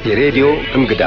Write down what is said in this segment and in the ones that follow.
የሬዲዮ እንግዳ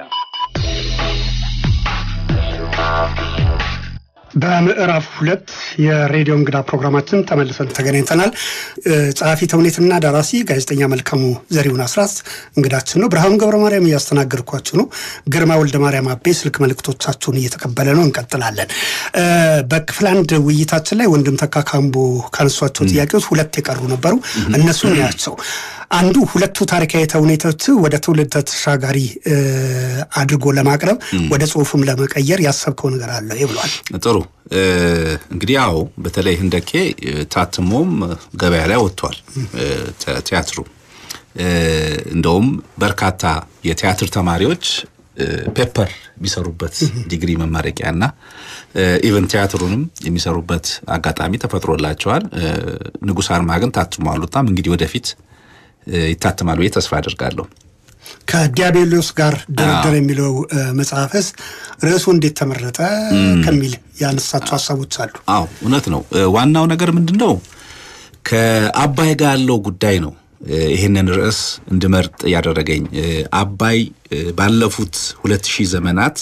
በምዕራፍ ሁለት የሬዲዮ እንግዳ ፕሮግራማችን ተመልሰን ተገናኝተናል። ጸሐፊ ተውኔትና ደራሲ ጋዜጠኛ መልካሙ ዘሪሁን አስራት እንግዳችን ነው። ብርሃኑ ገብረ ማርያም እያስተናገድኳችሁ ነው። ግርማ ወልደ ማርያም አቤ ስልክ መልእክቶቻችሁን እየተቀበለ ነው። እንቀጥላለን። በክፍል አንድ ውይይታችን ላይ ወንድም ተካ ካምቦ ካነሷቸው ጥያቄዎች ሁለት የቀሩ ነበሩ። እነሱን ያቸው አንዱ ሁለቱ ታሪካዊ ተውኔቶች ወደ ትውልድ ተሻጋሪ አድርጎ ለማቅረብ ወደ ጽሁፍም ለመቀየር ያሰብከው ነገር አለ ብሏል። ጥሩ እንግዲህ ያው በተለይ ህንደኬ ታትሞም ገበያ ላይ ወጥቷል። ቲያትሩ እንደውም በርካታ የቲያትር ተማሪዎች ፔፐር የሚሰሩበት ዲግሪ መመረቂያ እና ኢቨን ቲያትሩንም የሚሰሩበት አጋጣሚ ተፈጥሮላቸዋል። ንጉሥ አርማ ግን ታትሞ አሉታም እንግዲህ ወደፊት ይታተማል ብዬ ተስፋ አድርጋለሁ። ከዲያብሎስ ጋር ድርድር የሚለው መጽሐፍስ ርዕሱ እንዴት ተመረጠ ከሚል ያነሳቸው ሀሳቦች አሉ። አዎ እውነት ነው። ዋናው ነገር ምንድን ነው? ከአባይ ጋር ያለው ጉዳይ ነው ይህንን ርዕስ እንድመርጥ ያደረገኝ። አባይ ባለፉት ሁለት ሺህ ዘመናት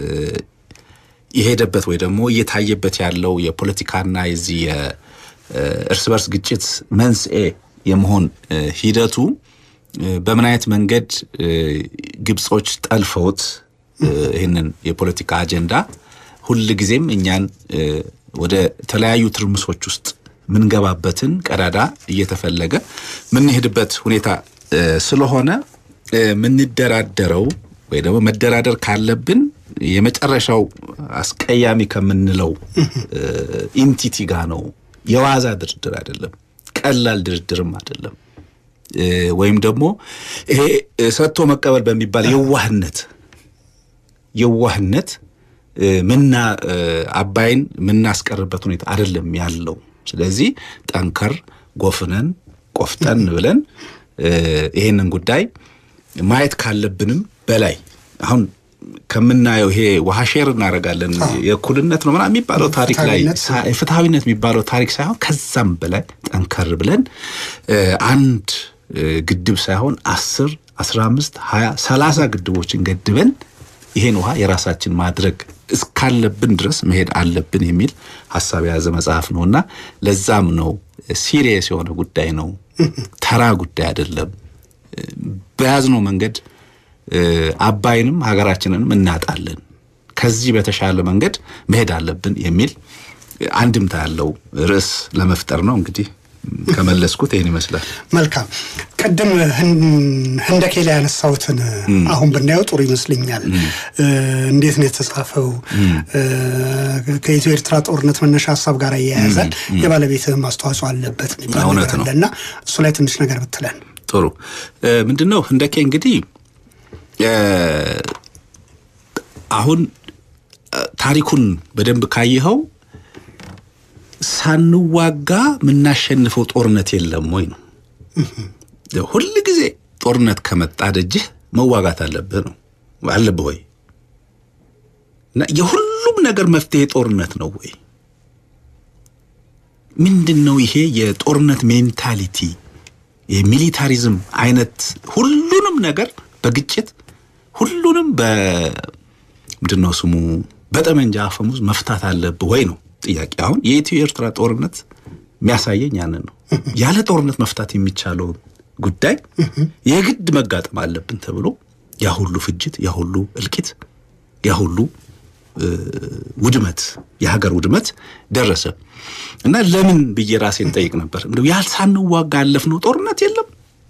የሄደበት ወይ ደግሞ እየታየበት ያለው የፖለቲካና የዚህ የእርስ በርስ ግጭት መንስኤ የመሆን ሂደቱ በምን አይነት መንገድ ግብጾች ጠልፈውት ይህንን የፖለቲካ አጀንዳ ሁል ጊዜም እኛን ወደ ተለያዩ ትርምሶች ውስጥ ምንገባበትን ቀዳዳ እየተፈለገ ምንሄድበት ሁኔታ ስለሆነ ምንደራደረው ወይ ደግሞ መደራደር ካለብን የመጨረሻው አስቀያሚ ከምንለው ኢንቲቲ ጋር ነው። የዋዛ ድርድር አይደለም። ቀላል ድርድርም አይደለም። ወይም ደግሞ ይሄ ሰጥቶ መቀበል በሚባል የዋህነት የዋህነት ምና አባይን የምናስቀርበት ሁኔታ አይደለም ያለው። ስለዚህ ጠንከር ጎፍነን ቆፍጠን ብለን ይሄንን ጉዳይ ማየት ካለብንም በላይ አሁን ከምናየው ይሄ ውሃ ሼር እናደርጋለን የእኩልነት ነው ምናምን የሚባለው ታሪክ ላይ ፍትሐዊነት የሚባለው ታሪክ ሳይሆን ከዛም በላይ ጠንከር ብለን አንድ ግድብ ሳይሆን አስር አስራ አምስት ሀያ ሰላሳ ግድቦችን ገድበን ይሄን ውሃ የራሳችን ማድረግ እስካለብን ድረስ መሄድ አለብን የሚል ሀሳብ የያዘ መጽሐፍ ነው እና ለዛም ነው ሲሪየስ የሆነ ጉዳይ ነው። ተራ ጉዳይ አይደለም። በያዝነው መንገድ አባይንም ሀገራችንንም እናጣለን። ከዚህ በተሻለ መንገድ መሄድ አለብን የሚል አንድምታ ያለው ርዕስ ለመፍጠር ነው። እንግዲህ ከመለስኩት ይህን ይመስላል። መልካም። ቅድም ህንደኬ ላይ ያነሳሁትን አሁን ብናየው ጥሩ ይመስለኛል። እንዴት ነው የተጻፈው? ከኢትዮ ኤርትራ ጦርነት መነሻ ሀሳብ ጋር እያያዛል። የባለቤትህም አስተዋጽኦ አለበት የሚባል ነገር አለ እና እሱ ላይ ትንሽ ነገር ብትለን ጥሩ። ምንድን ነው ህንደኬ እንግዲህ አሁን ታሪኩን በደንብ ካየኸው ሳንዋጋ የምናሸንፈው ጦርነት የለም ወይ ነው። ሁል ጊዜ ጦርነት ከመጣ ደጅህ መዋጋት አለብህ ነው አለብህ ወይ እና የሁሉም ነገር መፍትሄ ጦርነት ነው ወይ? ምንድን ነው ይሄ የጦርነት ሜንታሊቲ የሚሊታሪዝም አይነት ሁሉንም ነገር በግጭት ሁሉንም በምንድን ነው ስሙ በጠመንጃ አፈሙዝ መፍታት አለብህ ወይ ነው ጥያቄ። አሁን የኢትዮ ኤርትራ ጦርነት የሚያሳየኝ ያንን ነው። ያለ ጦርነት መፍታት የሚቻለውን ጉዳይ የግድ መጋጠም አለብን ተብሎ ያ ሁሉ ፍጅት፣ ያ ሁሉ እልቂት፣ ያ ሁሉ ውድመት፣ የሀገር ውድመት ደረሰ እና ለምን ብዬ ራሴን ጠይቅ ነበር። እንደው ያል ሳንዋጋ ያለፍነው ጦርነት የለም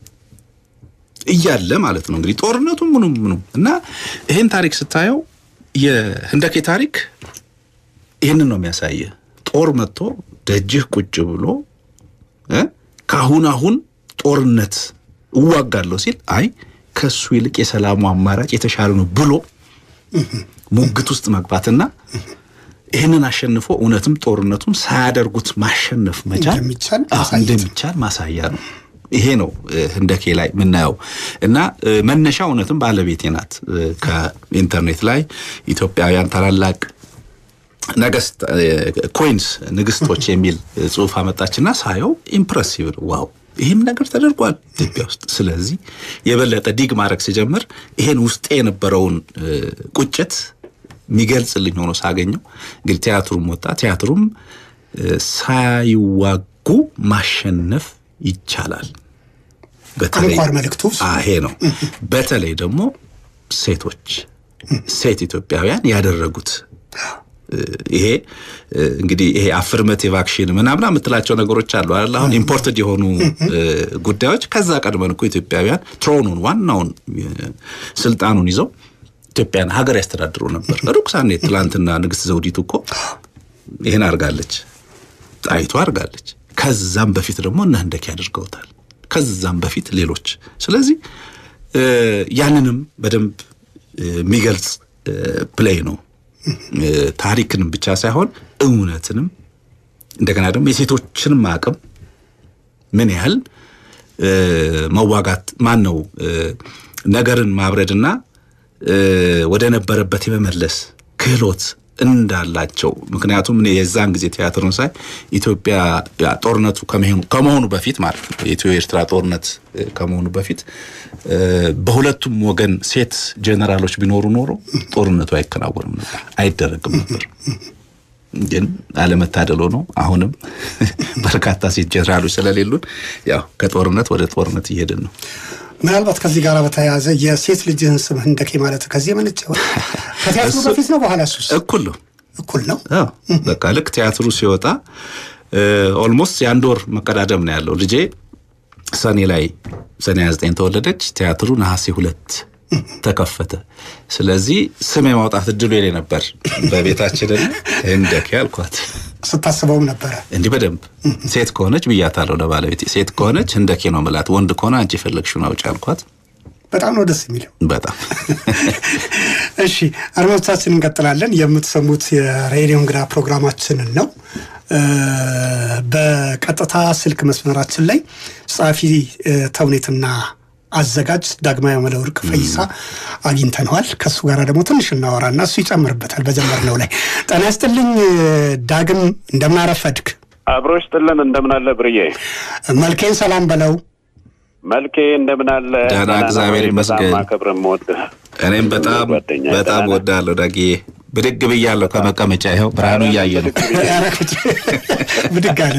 እያለ ማለት ነው እንግዲህ ጦርነቱ ምኑ ምኑ እና ይህን ታሪክ ስታየው የህንደኬ ታሪክ ይህንን ነው የሚያሳየ። ጦር መጥቶ ደጅህ ቁጭ ብሎ ከአሁን አሁን ጦርነት እዋጋለሁ ሲል አይ ከሱ ይልቅ የሰላሙ አማራጭ የተሻለ ነው ብሎ ሙግት ውስጥ መግባትና ይህንን አሸንፎ እውነትም ጦርነቱን ሳያደርጉት ማሸነፍ መቻል እንደሚቻል ማሳያ ነው። ይሄ ነው ህንደኬ ላይ የምናየው እና መነሻ እውነትም ባለቤቴ ናት። ከኢንተርኔት ላይ ኢትዮጵያውያን ታላላቅ ነገስት ኮይንስ ንግስቶች የሚል ጽሁፍ አመጣችና ሳየው ኢምፕሬሲቭ ዋው ይህም ነገር ተደርጓል ኢትዮጵያ ውስጥ። ስለዚህ የበለጠ ዲግ ማድረግ ሲጀምር ይሄን ውስጤ የነበረውን ቁጭት የሚገልጽልኝ ሆኖ ሳገኘው እንግዲህ ቲያትሩም ወጣ። ቲያትሩም ሳይዋጉ ማሸነፍ ይቻላል። በተለይ አንኳር መልእክቱ ይሄ ነው። በተለይ ደግሞ ሴቶች ሴት ኢትዮጵያውያን ያደረጉት ይሄ እንግዲህ ይሄ አፍርመቲቭ አክሽን ምናምን የምትላቸው ነገሮች አሉ አይደል? አሁን ኢምፖርትድ የሆኑ ጉዳዮች ከዛ ቀድመን እኮ ኢትዮጵያውያን ትሮኑን ዋናውን ስልጣኑን ይዘው ኢትዮጵያን ሀገር ያስተዳድሩ ነበር። ሩቅ ሳንሄድ ትላንትና ንግስት ዘውዲቱ እኮ ይህን አድርጋለች፣ ጣይቱ አድርጋለች። ከዛም በፊት ደግሞ እነ ህንደኬ አድርገውታል። ከዛም በፊት ሌሎች። ስለዚህ ያንንም በደንብ የሚገልጽ ፕሌይ ነው። ታሪክንም ብቻ ሳይሆን እውነትንም እንደገና ደግሞ የሴቶችንም አቅም ምን ያህል መዋጋት ማን ነው ነገርን ማብረድና ወደ ነበረበት የመመለስ ክህሎት እንዳላቸው ምክንያቱም እኔ የዛን ጊዜ ቲያትሩን ሳይ ኢትዮጵያ ጦርነቱ ከመሆኑ በፊት ማለት ነው የኢትዮ ኤርትራ ጦርነት ከመሆኑ በፊት በሁለቱም ወገን ሴት ጄኔራሎች ቢኖሩ ኖሮ ጦርነቱ አይከናወንም ነበር፣ አይደረግም ነበር። ግን አለመታደል ሆኖ አሁንም በርካታ ሴት ጄኔራሎች ስለሌሉን ያው ከጦርነት ወደ ጦርነት እየሄድን ነው። ምናልባት ከዚህ ጋር በተያያዘ የሴት ልጅህን ስም ህንደኬ ማለት ከዚህ የመነጨ ከቲያትሩ በፊት ነው በኋላ? እሱስ እኩል ነው እኩል ነው። በቃ ልክ ቲያትሩ ሲወጣ ኦልሞስት የአንድ ወር መቀዳደም ነው ያለው። ልጄ ሰኔ ላይ ሰኔ 29 ተወለደች። ቲያትሩ ነሐሴ ሁለት ተከፈተ። ስለዚህ ስም የማውጣት እድሉ የኔ ነበር። በቤታችንን ህንደኬ አልኳት። ስታስበውም ነበረ እንዲህ በደንብ ሴት ከሆነች ብያታለሁ ለባለቤቴ። ሴት ከሆነች ህንደኬ ነው ምላት፣ ወንድ ከሆነ አንቺ የፈለግሽውን አውጪ አልኳት። በጣም ነው ደስ የሚለው። በጣም እሺ፣ አድማጮቻችን እንቀጥላለን። የምትሰሙት የሬዲዮ እንግዳ ፕሮግራማችንን ነው። በቀጥታ ስልክ መስመራችን ላይ ጸሐፊ ተውኔትና አዘጋጅ ዳግማዊ መለወርቅ ፈይሳ አግኝተነዋል። ከእሱ ጋር ደግሞ ትንሽ እናወራና እሱ ይጨምርበታል በጀመርነው ላይ። ጤና ይስጥልኝ ዳግም፣ እንደምናረፈድክ? አብሮ ይስጥልን። እንደምን አለ ብርዬ? መልኬን ሰላም በለው። መልኬ እንደምን አለ? ደህና እግዚአብሔር ይመስገን። ማከብር የምወድህ እኔም በጣም በጣም ወዳለሁ ዳግዬ። ብድግ ብያለሁ ከመቀመጫ ይኸው ብርሃኑ እያየ ነው። ብድግ አለ።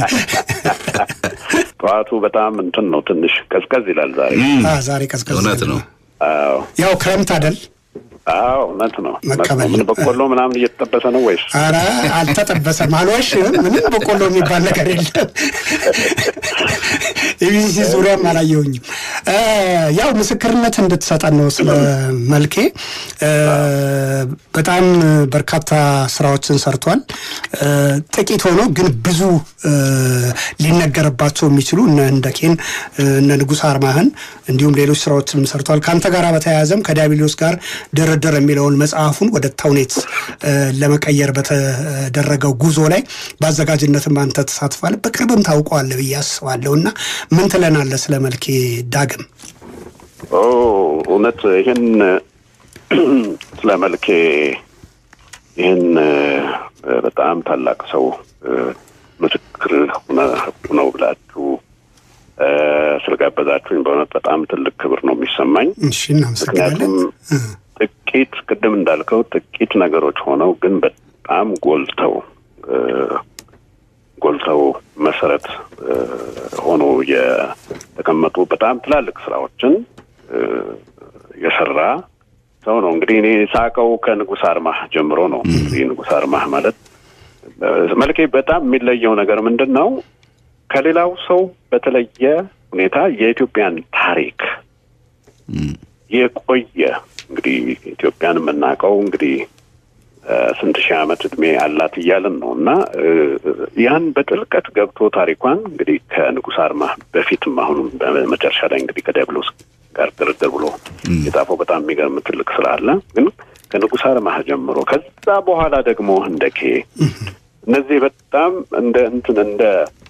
ጠዋቱ በጣም እንትን ነው፣ ትንሽ ቀዝቀዝ ይላል ዛሬ። ዛሬ ቀዝቀዝ እውነት ነው። አዎ ያው ክረምት አይደል? አዎ እውነት ነው። መቀበል ምን በቆሎ ምናምን እየተጠበሰ ነው ወይስ? ኧረ አልተጠበሰም፣ አልዋሽም። ምንም በቆሎ የሚባል ነገር የለም። ኢቢሲ ዙሪያም አላየሁኝም። ያው ምስክርነት እንድትሰጠን ነው ስለ መልኬ። በጣም በርካታ ስራዎችን ሰርቷል። ጥቂት ሆኖ ግን ብዙ ሊነገርባቸው የሚችሉ እነ ህንደኬን እነ ንጉሥ አርማህን እንዲሁም ሌሎች ስራዎችንም ሰርቷል። ከአንተ ጋር በተያያዘም ከዲያብሎስ ጋር ድርድር የሚለውን መጽሐፉን ወደ ተውኔት ለመቀየር በተደረገው ጉዞ ላይ በአዘጋጅነትም አንተ ተሳትፋል። በቅርብም ታውቀዋለህ ብዬ አስባለሁ እና ምን ትለናለህ ስለ መልኬ ዳግም? እውነት ይህን ስለ መልኬ ይህን በጣም ታላቅ ሰው ምስክር ነው ብላችሁ ስለጋበዛችሁኝ በእውነት በጣም ትልቅ ክብር ነው የሚሰማኝ። እሺ፣ እናመሰግናለን። ጥቂት ቅድም እንዳልከው ጥቂት ነገሮች ሆነው ግን በጣም ጎልተው ጎልተው መሰረት ሆኖ የተቀመጡ በጣም ትላልቅ ስራዎችን የሰራ ሰው ነው። እንግዲህ እኔ ሳቀው ከንጉሥ አርማህ ጀምሮ ነው። እንግዲህ ንጉሥ አርማህ ማለት መልኬ በጣም የሚለየው ነገር ምንድን ነው? ከሌላው ሰው በተለየ ሁኔታ የኢትዮጵያን ታሪክ የቆየ እንግዲህ ኢትዮጵያን የምናውቀው እንግዲህ ስንት ሺህ ዓመት እድሜ አላት እያልን ነው እና ያን በጥልቀት ገብቶ ታሪኳን እንግዲህ ከንጉሥ አርማህ በፊትም አሁንም በመጨረሻ ላይ እንግዲህ ከዲያብሎስ ጋር ድርድር ብሎ የጻፈው በጣም የሚገርም ትልቅ ስራ አለ። ግን ከንጉሥ አርማህ ጀምሮ ከዛ በኋላ ደግሞ ህንደኬ እነዚህ በጣም እንደ እንትን እንደ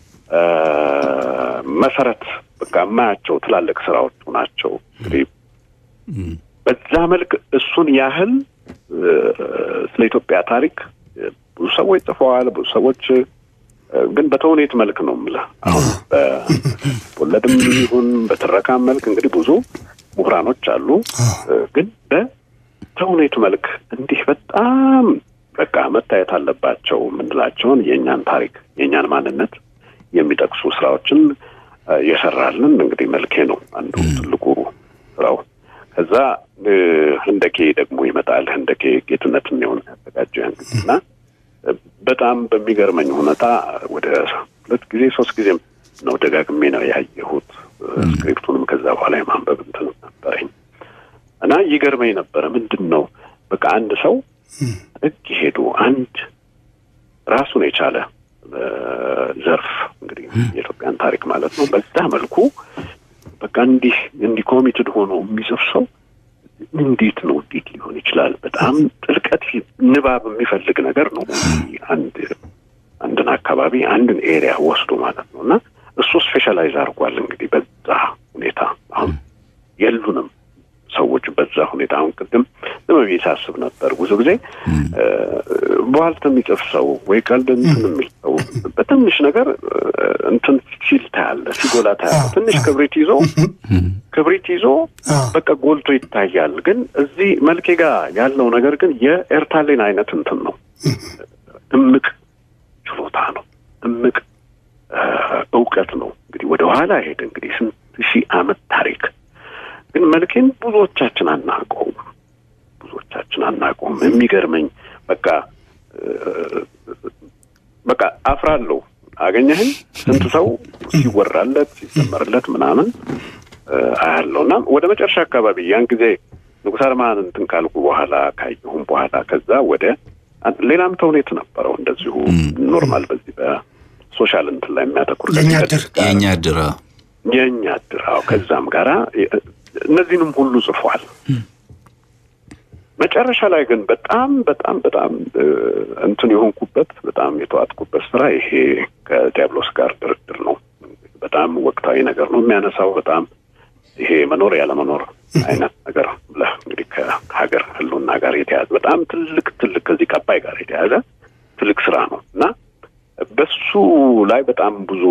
መሰረት በቃ የማያቸው ትላልቅ ስራዎቹ ናቸው። እንግዲህ በዛ መልክ እሱን ያህል ስለ ኢትዮጵያ ታሪክ ብዙ ሰዎች ጽፈዋል። ብዙ ሰዎች ግን በተውኔት መልክ ነው የምልህ። አሁን በወለድም ይሁን በትረካም መልክ እንግዲህ ብዙ ምሁራኖች አሉ። ግን በተውኔት መልክ እንዲህ በጣም በቃ መታየት አለባቸው የምንላቸውን የእኛን ታሪክ የእኛን ማንነት የሚጠቅሱ ስራዎችን የሰራልን እንግዲህ መልኬ ነው አንዱ ትልቁ ስራው። ከዛ ህንደኬ ደግሞ ይመጣል። ህንደኬ ጌትነትን የሆነ ያዘጋጀው ያን ጊዜ እና በጣም በሚገርመኝ ሁኔታ ወደ ሁለት ጊዜ ሶስት ጊዜም ነው ደጋግሜ ነው ያየሁት። ስክሪፕቱንም ከዛ በኋላ የማንበብ እንትን ነበረኝ እና ይገርመኝ ነበረ። ምንድን ነው በቃ አንድ ሰው ጥግ ሄዱ አንድ ራሱን የቻለ ዘርፍ እንግዲህ የኢትዮጵያን ታሪክ ማለት ነው በዛ መልኩ በቃ እንዲህ እንዲህ ኮሚትድ ሆኖ የሚጽፍ ሰው እንዴት ነው እንዴት ሊሆን ይችላል? በጣም ጥልቀት ንባብ የሚፈልግ ነገር ነው። አንድ አንድን አካባቢ አንድን ኤሪያ ወስዶ ማለት ነው እና እሱ ስፔሻላይዝ አድርጓል እንግዲህ በዛ ሁኔታ አሁን የሉንም ሰዎች በዛ ሁኔታ አሁን ቅድም ዝም ብዬ ሳስብ ነበር ብዙ ጊዜ በኋልት የሚጽፍ ሰው ወይ ቀልድ እንትን የሚል ሰው በትንሽ ነገር እንትን ሲል ታያለ፣ ሲጎላ ታያለ። ትንሽ ክብሪት ይዞ ክብሪት ይዞ በቃ ጎልቶ ይታያል። ግን እዚህ መልኬ ጋር ያለው ነገር ግን የኤርታሌን አይነት እንትን ነው። እምቅ ችሎታ ነው። እምቅ እውቀት ነው። እንግዲህ ወደ ኋላ ሄደ እንግዲህ ስንት ሺህ ዓመት ታሪክ ግን መልኬን ብዙዎቻችን አናውቀውም። ብዙዎቻችን አናውቀውም። የሚገርመኝ በቃ በቃ አፍራለሁ። አገኘህን ስንት ሰው ሲወራለት ሲዘመርለት ምናምን አያለው እና ወደ መጨረሻ አካባቢ ያን ጊዜ ንጉሥ አርማን እንትን ካልኩ በኋላ ካየሁም በኋላ ከዛ ወደ ሌላም ተውኔት ነበረው እንደዚሁ ኖርማል በዚህ በሶሻል እንትን ላይ የሚያተኩር የእኛ እድር የእኛ እድር የእኛ እድር አዎ ከዛም ጋራ እነዚህንም ሁሉ ጽፏል። መጨረሻ ላይ ግን በጣም በጣም በጣም እንትን የሆንኩበት በጣም የተዋጥኩበት ስራ ይሄ ከዲያብሎስ ጋር ድርድር ነው። በጣም ወቅታዊ ነገር ነው የሚያነሳው። በጣም ይሄ መኖር ያለመኖር አይነት ነገር ብለህ እንግዲህ ከሀገር ሕልውና ጋር የተያዘ በጣም ትልቅ ትልቅ ከዚህ ቀባይ ጋር የተያዘ ትልቅ ስራ ነው እና በሱ ላይ በጣም ብዙ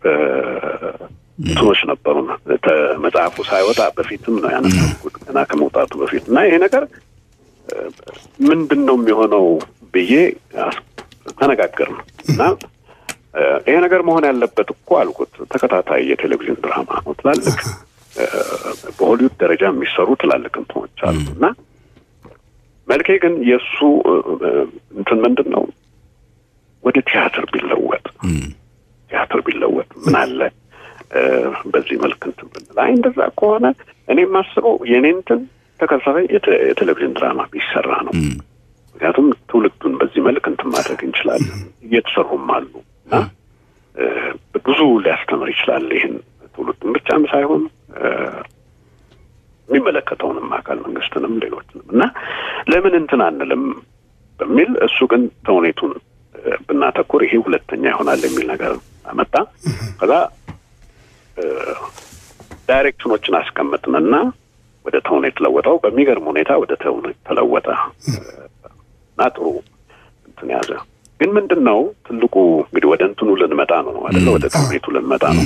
እንትኖች ነበሩ። መጽሐፉ ሳይወጣ በፊትም ነው ያነበብኩት ገና ከመውጣቱ በፊት እና ይሄ ነገር ምንድን ነው የሚሆነው ብዬ ተነጋገርን እና ይሄ ነገር መሆን ያለበት እኮ አልኩት ተከታታይ የቴሌቪዥን ድራማ ነው። ትላልቅ በሆሊውድ ደረጃ የሚሰሩ ትላልቅ እንትኖች አሉ እና መልኬ ግን የእሱ እንትን ምንድን ነው ወደ ቲያትር ቢለወጥ ቲያትር ቢለወጥ ምን አለ በዚህ መልክ እንትን ብንል፣ አይ እንደዛ ከሆነ እኔ የማስበው የኔ እንትን ተከታታይ የቴሌቪዥን ድራማ ቢሰራ ነው። ምክንያቱም ትውልዱን በዚህ መልክ እንትን ማድረግ እንችላለን። እየተሰሩም አሉ እና ብዙ ሊያስተምር ይችላል። ይህን ትውልዱን ብቻም ሳይሆን የሚመለከተውንም አካል መንግስትንም፣ ሌሎችንም እና ለምን እንትን አንልም በሚል እሱ ግን ተውኔቱን ብናተኩር ይሄ ሁለተኛ ይሆናል የሚል ነገር አመጣ። ከዛ ዳይሬክሽኖችን አስቀመጥንና ወደ ተውኔት ለወጠው። በሚገርም ሁኔታ ወደ ተውኔት ተለወጠ እና ጥሩ እንትን ያዘ። ግን ምንድን ነው ትልቁ እንግዲህ ወደ እንትኑ ልንመጣ ነው አይደለ? ወደ ተውኔቱ ልንመጣ ነው።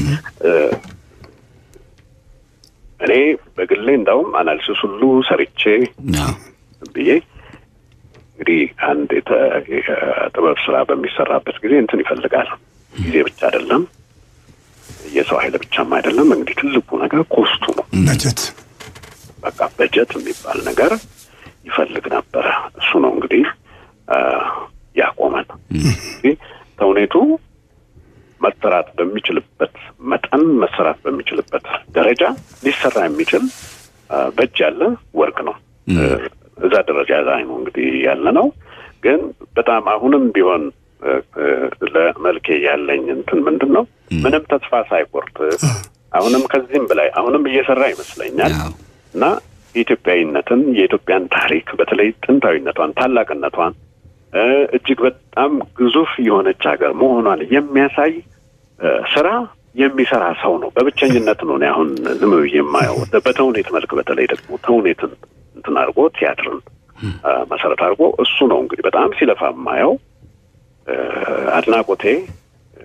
እኔ በግሌ እንዳውም አናሊሲስ ሁሉ ሰርቼ ብዬ እንግዲህ አንድ የጥበብ ስራ በሚሰራበት ጊዜ እንትን ይፈልጋል። ጊዜ ብቻ አይደለም፣ የሰው ኃይል ብቻም አይደለም። እንግዲህ ትልቁ ነገር ኮስቱ ነው። በጀት በቃ በጀት የሚባል ነገር ይፈልግ ነበረ። እሱ ነው እንግዲህ ያቆመን። እንግዲህ ተውኔቱ መሰራት በሚችልበት መጠን መሰራት በሚችልበት ደረጃ ሊሰራ የሚችል በእጅ ያለ ወርቅ ነው። እዛ ደረጃ ላይ ነው እንግዲህ ያለ ነው። ግን በጣም አሁንም ቢሆን ለመልኬ ያለኝ እንትን ምንድን ነው ምንም ተስፋ ሳይቆርጥ አሁንም ከዚህም በላይ አሁንም እየሰራ ይመስለኛል እና የኢትዮጵያዊነትን የኢትዮጵያን ታሪክ በተለይ ጥንታዊነቷን፣ ታላቅነቷን እጅግ በጣም ግዙፍ የሆነች ሀገር መሆኗን የሚያሳይ ስራ የሚሰራ ሰው ነው። በብቸኝነት ነው እኔ አሁን ዝም ብዬ የማየው በተውኔት መልክ በተለይ ደግሞ ተውኔትን እንትን አድርጎ ቲያትርን መሰረት አድርጎ እሱ ነው እንግዲህ በጣም ሲለፋ የማየው። አድናቆቴ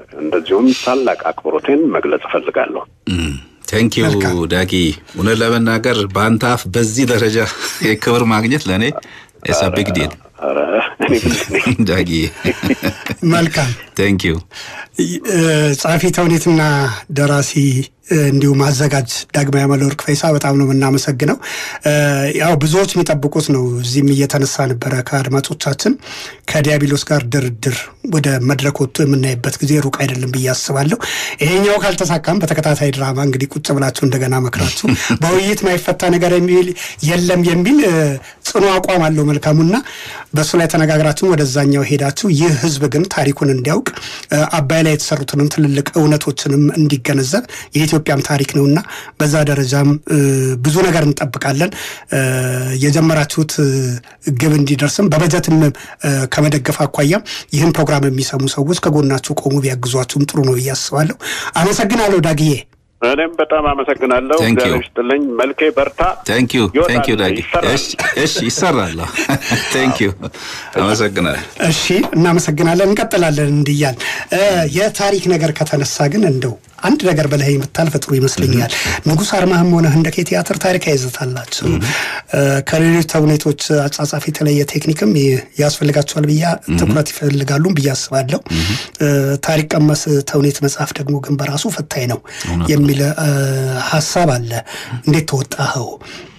እንደዚሁም ታላቅ አክብሮቴን መግለጽ እፈልጋለሁ። ቴንኪዩ ዳጊ። እውነት ለመናገር በአንተ አፍ በዚህ ደረጃ የክብር ማግኘት ለእኔ ኢትስ አ ቢግ ዲል ዳጊ። መልካም ቴንኪዩ። ጸሐፊ ተውኔትና ደራሲ እንዲሁም አዘጋጅ ዳግማዊ አመለወርቅ ፈይሳ በጣም ነው የምናመሰግነው። ያው ብዙዎች የሚጠብቁት ነው። እዚህም እየተነሳ ነበረ ከአድማጮቻችን ከዲያብሎስ ጋር ድርድር ወደ መድረክ ወጥቶ የምናይበት ጊዜ ሩቅ አይደለም ብዬ አስባለሁ። ይሄኛው ካልተሳካም በተከታታይ ድራማ እንግዲህ ቁጭ ብላችሁ እንደገና መክራችሁ በውይይት ማይፈታ ነገር የሚል የለም የሚል ጽኑ አቋም አለው መልካሙና በእሱ ላይ ተነጋግራችሁ ወደዛኛው ሄዳችሁ ይህ ህዝብ ግን ታሪኩን እንዲያውቅ አባይ ላይ የተሰሩትንም ትልልቅ እውነቶችንም እንዲገነዘብ የኢትዮጵያም ታሪክ ነውና በዛ ደረጃም ብዙ ነገር እንጠብቃለን። የጀመራችሁት ግብ እንዲደርስም በበጀትም ከመደገፍ አኳያ ይህን ፕሮግራም የሚሰሙ ሰዎች ከጎናችሁ ቆሙ ቢያግዟችሁም ጥሩ ነው ብዬ አስባለሁ። አመሰግናለሁ ዳግዬ። እኔም በጣም አመሰግናለሁ። እግዚአብሔር ይስጥልኝ። መልኬ በርታ። ቴንኪዩ ቴንኪዩ ዳጊ። እሺ ይሰራል። ቴንኪዩ አመሰግናለሁ። እሺ እናመሰግናለን። እንቀጥላለን እንዲያል የታሪክ ነገር ከተነሳ ግን እንደው አንድ ነገር በላይ የምታልፍ ጥሩ ይመስለኛል። ንጉሥ አርማህም ሆነ ህንደኬ ቲያትር ታሪካዊ ይዘት አላቸው። ከሌሎች ተውኔቶች አጻጻፍ የተለየ ቴክኒክም ያስፈልጋቸዋል ብያ ትኩረት ይፈልጋሉም ብዬ አስባለሁ። ታሪክ ቀመስ ተውኔት መጽሐፍ ደግሞ ግን በራሱ ፈታኝ ነው የሚል ሀሳብ አለ። እንዴት ተወጣኸው?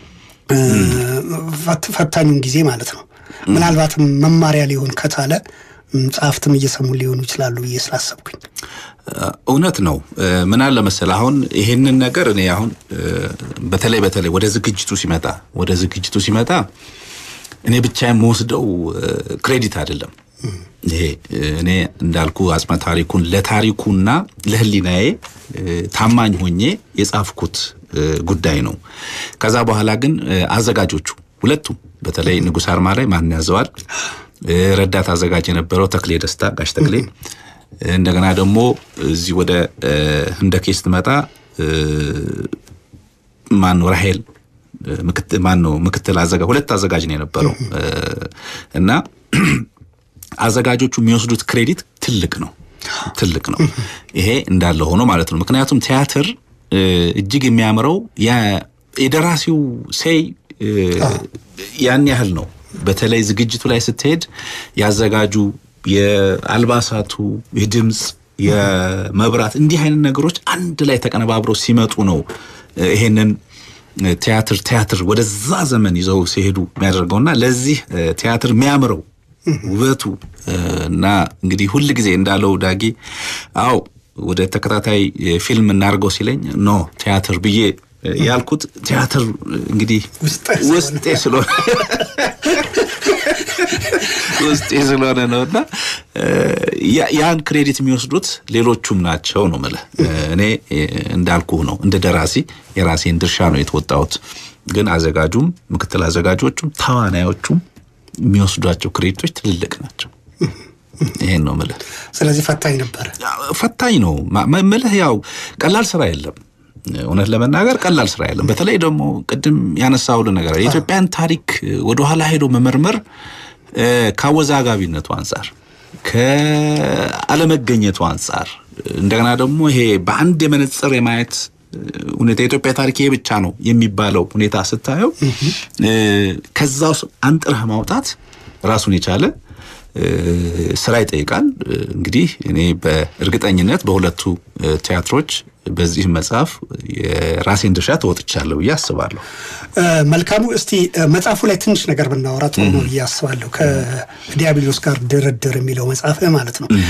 ፈታኙን ጊዜ ማለት ነው። ምናልባትም መማሪያ ሊሆን ከቻለ ጸሐፍትም እየሰሙ ሊሆኑ ይችላሉ ብዬ ስላሰብኩኝ እውነት ነው። ምን አለ መሰለህ አሁን ይሄንን ነገር እኔ አሁን በተለይ በተለይ ወደ ዝግጅቱ ሲመጣ ወደ ዝግጅቱ ሲመጣ እኔ ብቻ የምወስደው ክሬዲት አይደለም። ይሄ እኔ እንዳልኩ አጽመ ታሪኩን ለታሪኩና ለሕሊናዬ ታማኝ ሆኜ የጻፍኩት ጉዳይ ነው። ከዛ በኋላ ግን አዘጋጆቹ ሁለቱም በተለይ ንጉሥ አርማ ላይ ማን ያዘዋል ረዳት አዘጋጅ የነበረው ተክሌ ደስታ ጋሽ ተክሌ እንደገና ደግሞ እዚህ ወደ ህንደኬ ስትመጣ ማን ነው ራሄል ማን ነው ምክትል አዘጋጅ ሁለት አዘጋጅ ነው የነበረው እና አዘጋጆቹ የሚወስዱት ክሬዲት ትልቅ ነው ትልቅ ነው ይሄ እንዳለ ሆኖ ማለት ነው ምክንያቱም ቲያትር እጅግ የሚያምረው የደራሲው ሴይ ያን ያህል ነው በተለይ ዝግጅቱ ላይ ስትሄድ ያዘጋጁ የአልባሳቱ፣ የድምፅ፣ የመብራት እንዲህ አይነት ነገሮች አንድ ላይ ተቀነባብረው ሲመጡ ነው ይሄንን ቲያትር ቲያትር ወደዛ ዘመን ይዘው ሲሄዱ የሚያደርገውና ለዚህ ቲያትር የሚያምረው ውበቱ እና እንግዲህ ሁል ጊዜ እንዳለው ዳጊ አው ወደ ተከታታይ ፊልም እናድርገው ሲለኝ ኖ ቲያትር ብዬ ያልኩት ቲያትር እንግዲህ ውስጤ ስለሆነ ውስጤ ስለሆነ ነው እና ያን ክሬዲት የሚወስዱት ሌሎቹም ናቸው ነው የምልህ። እኔ እንዳልኩ ነው እንደ ደራሲ የራሴን ድርሻ ነው የተወጣሁት። ግን አዘጋጁም ምክትል አዘጋጆቹም ተዋናዮቹም የሚወስዷቸው ክሬዲቶች ትልልቅ ናቸው። ይሄን ነው ምልህ። ስለዚህ ፈታኝ ነበረ። ፈታኝ ነው ምልህ። ያው ቀላል ስራ የለም እውነት ለመናገር ቀላል ስራ የለም። በተለይ ደግሞ ቅድም ያነሳውልን ነገር የኢትዮጵያን ታሪክ ወደኋላ ሄዶ መመርመር ከአወዛጋቢነቱ አንጻር ከአለመገኘቱ አንጻር እንደገና ደግሞ ይሄ በአንድ የመነጽር የማየት ሁኔታ የኢትዮጵያ ታሪክ ይሄ ብቻ ነው የሚባለው ሁኔታ ስታየው ከዛ ውስጥ አንጥረህ ማውጣት ራሱን የቻለ ስራ ይጠይቃል። እንግዲህ እኔ በእርግጠኝነት በሁለቱ ቲያትሮች በዚህ መጽሐፍ የራሴን ድርሻ ተወጥቻለሁ ብዬ አስባለሁ። መልካሙ፣ እስቲ መጽሐፉ ላይ ትንሽ ነገር ብናወራ ጥሩ ነው ብዬ አስባለሁ። ከዲያብሎስ ጋር ድርድር የሚለው መጽሐፍ ማለት ነው።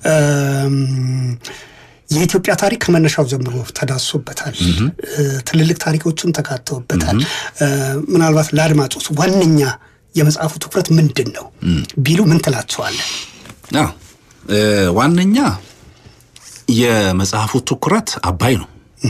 የኢትዮጵያ ታሪክ ከመነሻው ጀምሮ ተዳሶበታል። ትልልቅ ታሪኮችም ተካተውበታል። ምናልባት ለአድማጮች ዋነኛ የመጽሐፉ ትኩረት ምንድን ነው ቢሉ ምን ትላቸዋለን? ዋነኛ የመጽሐፉ ትኩረት አባይ ነው።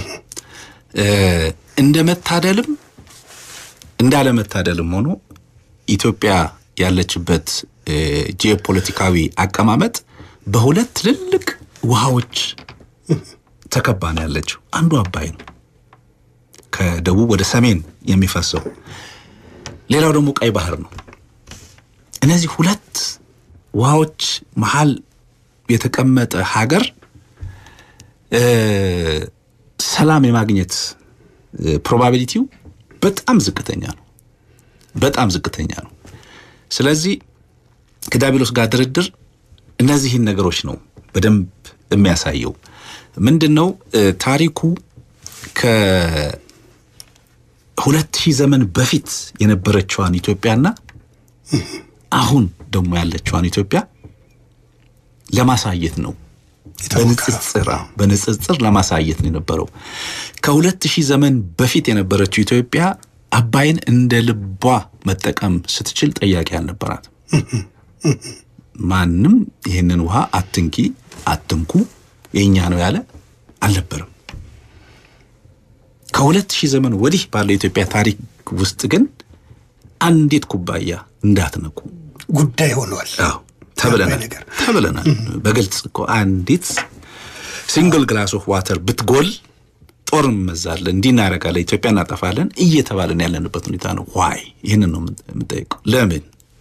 እንደ መታደልም እንዳለመታደልም ሆኖ ኢትዮጵያ ያለችበት ጂኦፖለቲካዊ አቀማመጥ በሁለት ትልልቅ ውሃዎች ተከባ ነው ያለችው። አንዱ አባይ ነው፣ ከደቡብ ወደ ሰሜን የሚፈሰው ሌላው ደግሞ ቀይ ባህር ነው። እነዚህ ሁለት ውሃዎች መሀል የተቀመጠ ሀገር ሰላም የማግኘት ፕሮባቢሊቲው በጣም ዝቅተኛ ነው። በጣም ዝቅተኛ ነው። ስለዚህ ከዲያብሎስ ጋር ድርድር እነዚህን ነገሮች ነው በደንብ የሚያሳየው። ምንድን ነው ታሪኩ ከሁለት ሺህ ዘመን በፊት የነበረችዋን ኢትዮጵያና አሁን ደግሞ ያለችዋን ኢትዮጵያ ለማሳየት ነው። በንጽጽር በንጽጽር ለማሳየት ነው የነበረው። ከሁለት ሺህ ዘመን በፊት የነበረችው ኢትዮጵያ አባይን እንደ ልቧ መጠቀም ስትችል ጠያቂ አልነበራት። ማንም ይህንን ውሃ አትንኪ፣ አትንኩ የእኛ ነው ያለ አልነበረም። ከሁለት ሺህ ዘመን ወዲህ ባለው የኢትዮጵያ ታሪክ ውስጥ ግን አንዲት ኩባያ እንዳትነኩ ጉዳይ ሆኗል። አዎ ተብለናል ተብለናል። በግልጽ እኮ አንዲት ሲንግል ግላስ ኦፍ ዋተር ብትጎል ጦር እንመዛለን፣ እንዲህ እናደርጋለን፣ ኢትዮጵያ እናጠፋለን እየተባለን ያለንበት ሁኔታ ነው። ዋይ ይህንን ነው የምንጠይቀው። ለምን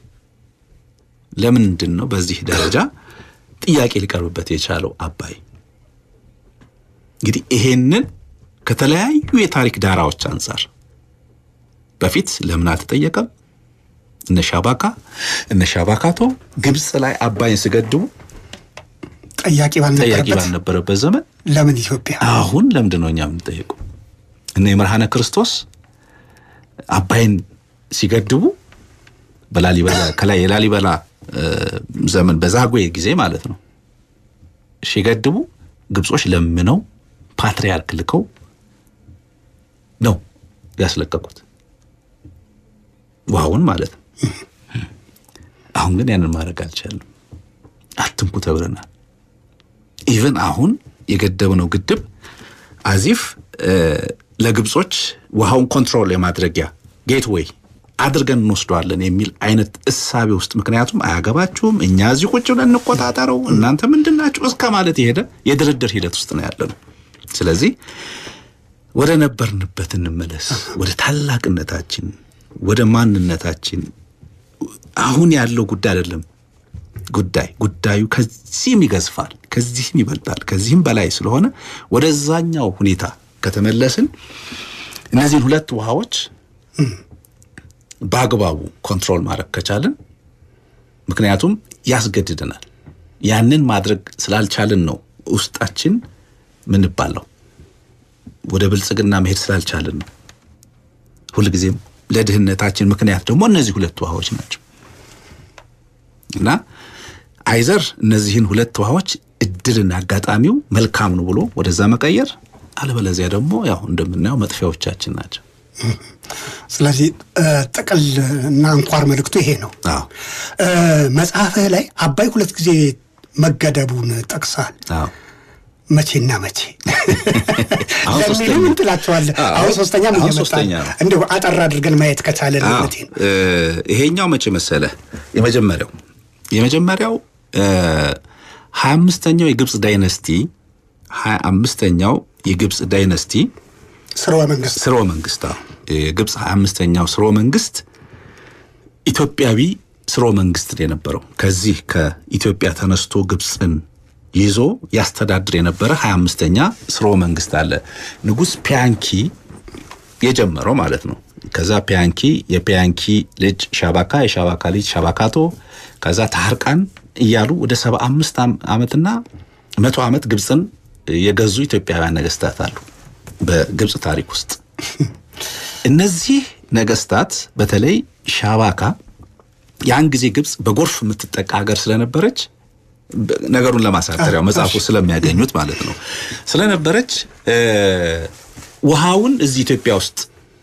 ለምንድን ነው በዚህ ደረጃ ጥያቄ ሊቀርብበት የቻለው አባይ? እንግዲህ ይሄንን ከተለያዩ የታሪክ ዳራዎች አንጻር በፊት ለምን አልተጠየቀም? እነ ሻባካ እነ ሻባካቶ ግብፅ ላይ አባይን ሲገድቡ ጠያቂ ጠያቂ ባልነበረበት ዘመን ለምን ኢትዮጵያ አሁን ለምንድን ነው እኛ የምንጠየቀው? እነ የመርሃነ ክርስቶስ አባይን ሲገድቡ በላሊበላ ከላይ የላሊበላ ዘመን በዛጉዌ ጊዜ ማለት ነው ሲገድቡ ግብጾች ለምነው ፓትርያርክ ልከው ነው ያስለቀቁት ውሃውን ማለት ነው። አሁን ግን ያንን ማድረግ አልቻልንም። አትንኩ ተብለናል። ኢቨን አሁን የገደብነው ግድብ አዚፍ ለግብጾች ውሃውን ኮንትሮል የማድረጊያ ጌትዌይ አድርገን እንወስደዋለን የሚል አይነት እሳቤ ውስጥ ምክንያቱም አያገባችሁም፣ እኛ እዚህ ቁጭ ብለን እንቆጣጠረው፣ እናንተ ምንድን ናችሁ እስከ ማለት የሄደ የድርድር ሂደት ውስጥ ነው ያለነው። ስለዚህ ወደ ነበርንበት እንመለስ፣ ወደ ታላቅነታችን፣ ወደ ማንነታችን። አሁን ያለው ጉዳይ አይደለም ጉዳይ ጉዳዩ ከዚህም ይገዝፋል፣ ከዚህም ይበልጣል፣ ከዚህም በላይ ስለሆነ ወደዛኛው ሁኔታ ከተመለስን እነዚህን ሁለት ውሃዎች በአግባቡ ኮንትሮል ማድረግ ከቻልን፣ ምክንያቱም ያስገድደናል። ያንን ማድረግ ስላልቻልን ነው ውስጣችን ምንባለው ወደ ብልጽግና መሄድ ስላልቻልን ነው። ሁልጊዜም ለድህነታችን ምክንያት ደግሞ እነዚህ ሁለት ውሃዎች ናቸው እና አይዘር እነዚህን ሁለት ውሃዎች እድልና አጋጣሚው መልካም ነው ብሎ ወደዛ መቀየር፣ አለበለዚያ ደግሞ ያው እንደምናየው መጥፊያዎቻችን ናቸው። ስለዚህ ጥቅል እና አንኳር መልእክቱ ይሄ ነው። አዎ መጽሐፍህ ላይ አባይ ሁለት ጊዜ መገደቡን ጠቅሳል። አዎ መቼና መቼ አሁን ለሚሉ ሶስተኛ። ምን ትላቸዋለህ? አዎ፣ አሁን ሶስተኛ ምን አሁን እየመጣ ሶስተኛ ነው? ነው። እንደው አጠር አድርገን ማየት ከቻለን አዎ ማለት ነው። እ ይሄኛው መቼ መሰለ የመጀመሪያው የመጀመሪያው ሀያ አምስተኛው የግብፅ ዳይነስቲ ሀያ አምስተኛው የግብፅ ዳይነስቲ ስርወ መንግስት ስርወ መንግስት አዎ የግብፅ ሀያ አምስተኛው ስርወ መንግስት ኢትዮጵያዊ ስርወ መንግስት ነው የነበረው። ከዚህ ከኢትዮጵያ ተነስቶ ግብፅን ይዞ ያስተዳድር የነበረ ሀያ አምስተኛ ስርወ መንግስት አለ። ንጉሥ ፒያንኪ የጀመረው ማለት ነው። ከዛ ፒያንኪ የፒያንኪ ልጅ ሻባካ፣ የሻባካ ልጅ ሻባካቶ፣ ከዛ ታርቃን እያሉ ወደ ሰባ አምስት ዓመትና መቶ ዓመት ግብፅን የገዙ ኢትዮጵያውያን ነገስታት አሉ በግብፅ ታሪክ ውስጥ። እነዚህ ነገስታት በተለይ ሻባካ ያን ጊዜ ግብፅ በጎርፍ የምትጠቃ ሀገር ስለነበረች በ- ነገሩን ለማሳጠር ያው መጽሐፉ ስለሚያገኙት ማለት ነው ስለነበረች እ፣ ውሃውን እዚህ ኢትዮጵያ ውስጥ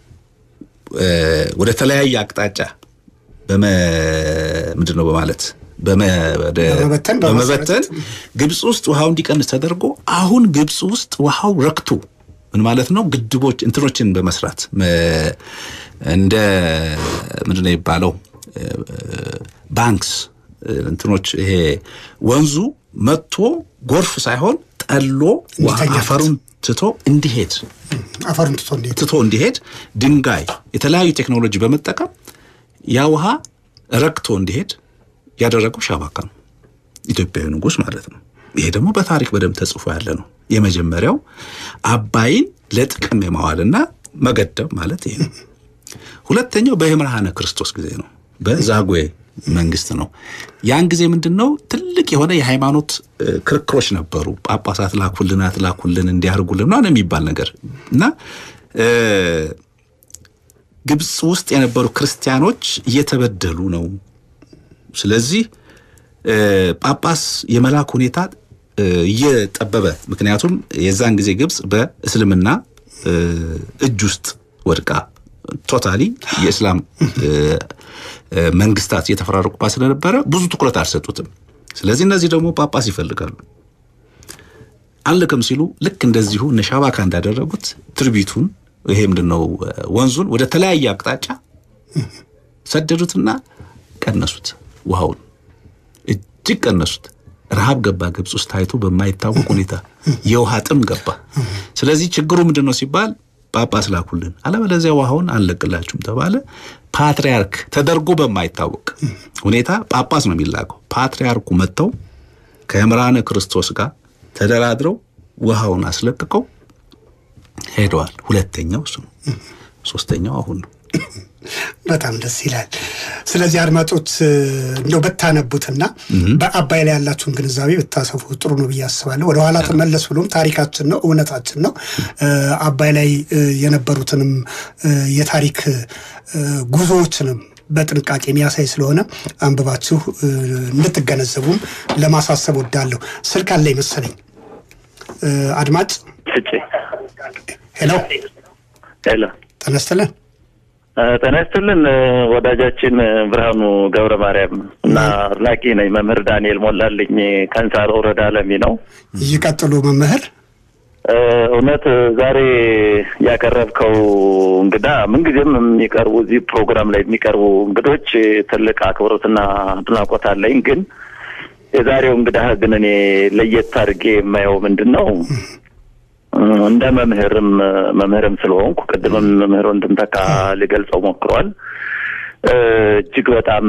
እ፣ ወደ ተለያየ አቅጣጫ በመ ምንድን ነው በማለት በመ- ወደ- በመበተን፣ በመበተን ግብፅ ውስጥ ውሃው እንዲቀንስ ተደርጎ አሁን ግብፅ ውስጥ ውሃው ረክቶ ምን ማለት ነው ግድቦች እንትኖችን በመስራት መ- እንደ ምንድን ነው የሚባለው ባንክስ እንትኖች ይሄ ወንዙ መጥቶ ጎርፍ ሳይሆን ጠሎ ውሃ እንዲተኛበት። አፈሩን ትቶ እንዲሄድ አፈሩን ትቶ እንዴት ትቶ እንዲሄድ ድንጋይ የተለያዩ ቴክኖሎጂ በመጠቀም ያ ውሃ ረግቶ እንዲሄድ ያደረገው ሻባካ ነው፣ ኢትዮጵያዊ ንጉሥ ማለት ነው። ይሄ ደግሞ በታሪክ በደንብ ተጽፎ ያለ ነው። የመጀመሪያው አባይን ለጥቅም የማዋልና መገደብ ማለት ይሄ ነው። ሁለተኛው በየምርሃነ ክርስቶስ ጊዜ ነው፣ በዛጉዌ መንግስት ነው። ያን ጊዜ ምንድን ነው ትልቅ የሆነ የሃይማኖት ክርክሮች ነበሩ። ጳጳሳት ላኩልን፣ አትላኩልን፣ እንዲያርጉልን ምናምን የሚባል ነገር እና ግብፅ ውስጥ የነበሩ ክርስቲያኖች እየተበደሉ ነው። ስለዚህ ጳጳስ የመላክ ሁኔታ እየጠበበ ምክንያቱም የዛን ጊዜ ግብፅ በእስልምና እጅ ውስጥ ወድቃ ቶታሊ የእስላም መንግስታት እየተፈራረቁባት ስለነበረ ብዙ ትኩረት አልሰጡትም። ስለዚህ እነዚህ ደግሞ ጳጳስ ይፈልጋሉ። አንልክም ሲሉ ልክ እንደዚሁ እነ ሻባካ እንዳደረጉት ትርቢቱን ይሄ ምንድን ነው ወንዙን ወደ ተለያየ አቅጣጫ ሰደዱትና ቀነሱት። ውሃውን እጅግ ቀነሱት። ረሃብ ገባ ግብፅ ውስጥ ታይቶ በማይታወቅ ሁኔታ የውሃ ጥም ገባ። ስለዚህ ችግሩ ምንድን ነው ሲባል ጳጳስ ላኩልን፣ አለበለዚያ ውሃውን አንለቅላችሁም ተባለ። ፓትርያርክ ተደርጎ በማይታወቅ ሁኔታ ጳጳስ ነው የሚላከው። ፓትርያርኩ መጥተው ከየምርሃነ ክርስቶስ ጋር ተደራድረው ውሃውን አስለቅቀው ሄደዋል። ሁለተኛው እሱ ነው። ሶስተኛው አሁን ነው። በጣም ደስ ይላል። ስለዚህ አድማጮች እንደው ብታነቡትና በአባይ ላይ ያላችሁን ግንዛቤ ብታሰፉ ጥሩ ነው ብዬ አስባለሁ። ወደኋላ ተመለስ ብሎም ታሪካችን ነው፣ እውነታችን ነው። አባይ ላይ የነበሩትንም የታሪክ ጉዞዎችንም በጥንቃቄ የሚያሳይ ስለሆነ አንብባችሁ እንድትገነዘቡም ለማሳሰብ ወዳለሁ። ስልክ አለ ይመሰለኝ። አድማጭ ሄሎ ሄሎ፣ ተነስተለን ጤና ይስጥልን ወዳጃችን ብርሃኑ ገብረ ማርያም እና አድናቂ ነኝ። መምህር ዳንኤል ሞላልኝ ከንሳር ወረዳ ለሚ ነው። ይቀጥሉ መምህር። እውነት ዛሬ ያቀረብከው እንግዳ ምንጊዜም የሚቀርቡ እዚህ ፕሮግራም ላይ የሚቀርቡ እንግዶች ትልቅ አክብሮትና አድናቆት አለኝ። ግን የዛሬው እንግዳ ግን እኔ ለየት አድርጌ የማየው ምንድን ነው እንደ መምህርም መምህርም ስለሆንኩ ቅድምም መምህር ወንድምተካ ሊገልጸው ሞክሯል። እጅግ በጣም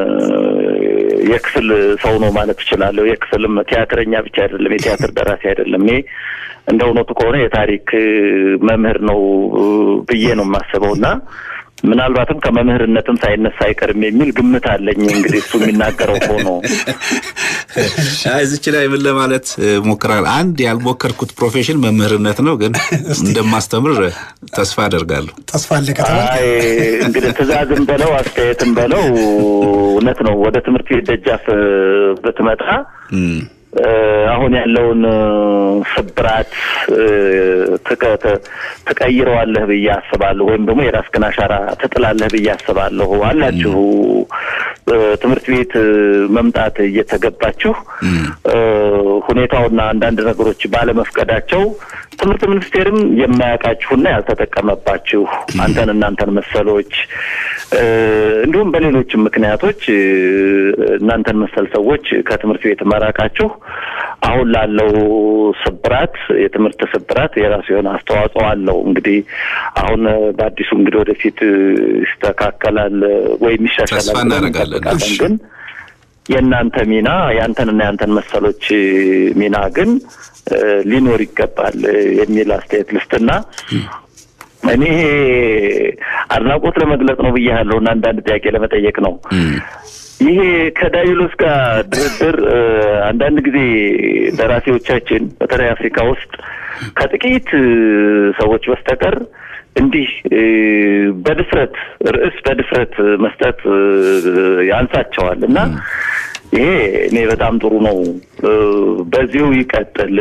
የክፍል ሰው ነው ማለት እችላለሁ። የክፍልም ቲያትረኛ ብቻ አይደለም፣ የቲያትር ደራሲ አይደለም። እኔ እንደ እውነቱ ከሆነ የታሪክ መምህር ነው ብዬ ነው የማስበው እና ምናልባትም ከመምህርነትም ሳይነሳ አይቀርም የሚል ግምት አለኝ። እንግዲህ እሱ የሚናገረው ሆኖ እዚች ላይ ምን ለማለት ሞክራል። አንድ ያልሞከርኩት ፕሮፌሽን መምህርነት ነው፣ ግን እንደማስተምር ተስፋ አደርጋለሁ። ተስፋ አለ ከተባለ አይ እንግዲህ ትዕዛዝም በለው አስተያየትም በለው እውነት ነው። ወደ ትምህርት ቤት ደጃፍ ብትመጣ አሁን ያለውን ስብራት ትቀይረዋለህ ብዬ አስባለሁ። ወይም ደግሞ የራስህን አሻራ ትጥላለህ ብዬ አስባለሁ። አላችሁ ትምህርት ቤት መምጣት እየተገባችሁ ሁኔታውና አንዳንድ ነገሮች ባለመፍቀዳቸው ትምህርት ሚኒስቴርም የማያውቃችሁና ያልተጠቀመባችሁ አንተን እናንተን መሰሎች እንዲሁም በሌሎችም ምክንያቶች እናንተን መሰል ሰዎች ከትምህርት ቤት መራቃችሁ አሁን ላለው ስብራት የትምህርት ስብራት የራሱ የሆነ አስተዋጽኦ አለው። እንግዲህ አሁን በአዲሱ እንግዲህ ወደፊት ይስተካከላል ወይም ይሻሻላል ተስፋ እናደርጋለን። ግን የእናንተ ሚና የአንተንና የአንተን መሰሎች ሚና ግን ሊኖር ይገባል የሚል አስተያየት ልስጥና እኔ አድናቆት ለመግለጽ ነው ብያለሁ እና አንዳንድ ጥያቄ ለመጠየቅ ነው። ይሄ ከዳይሎስ ጋር ድርድር አንዳንድ ጊዜ ደራሲዎቻችን በተለይ አፍሪካ ውስጥ ከጥቂት ሰዎች በስተቀር እንዲህ በድፍረት ርዕስ በድፍረት መስጠት ያንሳቸዋል እና ይሄ እኔ በጣም ጥሩ ነው፣ በዚሁ ይቀጥል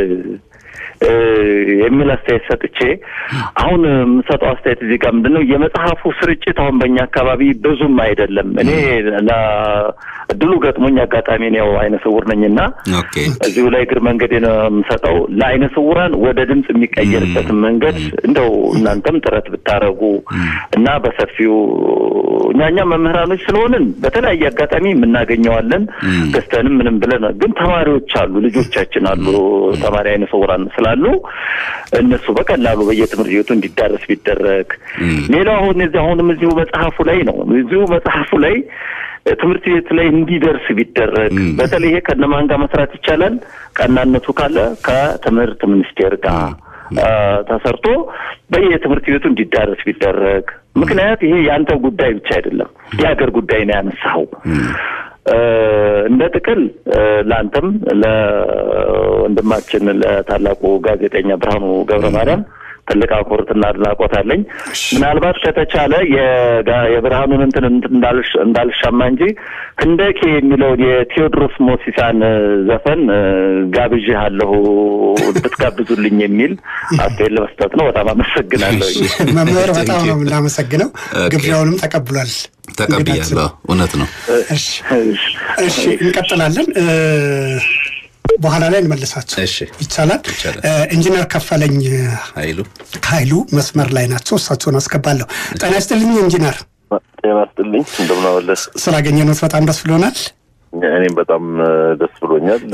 የሚል አስተያየት ሰጥቼ አሁን የምሰጠው አስተያየት እዚህ ጋር ምንድን ነው የመጽሐፉ ስርጭት አሁን በእኛ አካባቢ ብዙም አይደለም። እኔ እድሉ ገጥሞኝ አጋጣሚ ነው አይነ ስውር ነኝና እዚሁ ላይ እግር መንገድ ነው የምሰጠው ለአይነ ስውራን ወደ ድምፅ የሚቀየርበትን መንገድ እንደው እናንተም ጥረት ብታረጉ እና በሰፊው እኛ እኛ መምህራኖች ስለሆንን በተለያየ አጋጣሚ የምናገኘዋለን ገዝተንም ምንም ብለን ግን ተማሪዎች አሉ፣ ልጆቻችን አሉ ተማሪ አይነ ስውራን ስላሉ እነሱ በቀላሉ በየትምህርት ቤቱ እንዲዳረስ ቢደረግ። ሌላው አሁን እዚህ አሁንም እዚሁ መጽሐፉ ላይ ነው እዚሁ መጽሐፉ ላይ ትምህርት ቤት ላይ እንዲደርስ ቢደረግ በተለይ ይሄ ከነማን ጋር መስራት ይቻላል? ቀናነቱ ካለ ከትምህርት ሚኒስቴር ጋር ተሰርቶ በየትምህርት ቤቱ እንዲዳረስ ቢደረግ። ምክንያት ይሄ የአንተ ጉዳይ ብቻ አይደለም፣ የሀገር ጉዳይ ነው ያነሳኸው። እንደ ጥቅል ለአንተም ለወንድማችን ለታላቁ ጋዜጠኛ ብርሃኑ ገብረ ማርያም ትልቅ አክብሮትና አድናቆት አለኝ። ምናልባት ከተቻለ የብርሃኑን እንትን እንዳልሻማ እንጂ ህንደኬ የሚለውን የቴዎድሮስ ሞሲሳን ዘፈን ጋብዤሃለሁ እንድትጋብዙልኝ የሚል አስተያየት ለመስጠት ነው። በጣም አመሰግናለሁ መምህር። በጣም ነው የምናመሰግነው። ግብዣውንም ተቀብሏል። ተቀብያለሁ። እውነት ነው። እሺ እንቀጥላለን። በኋላ ላይ እንመልሳቸው ይቻላል። ኢንጂነር ከፈለኝ ኃይሉ ኃይሉ መስመር ላይ ናቸው። እሳቸውን አስገባለሁ። ጤና ይስጥልኝ ኢንጂነር። ጤና ይስጥልኝ። እንደምናመለስ ስላገኘነዎት በጣም ደስ ብሎናል። እኔም በጣም ደስ ብሎኛል።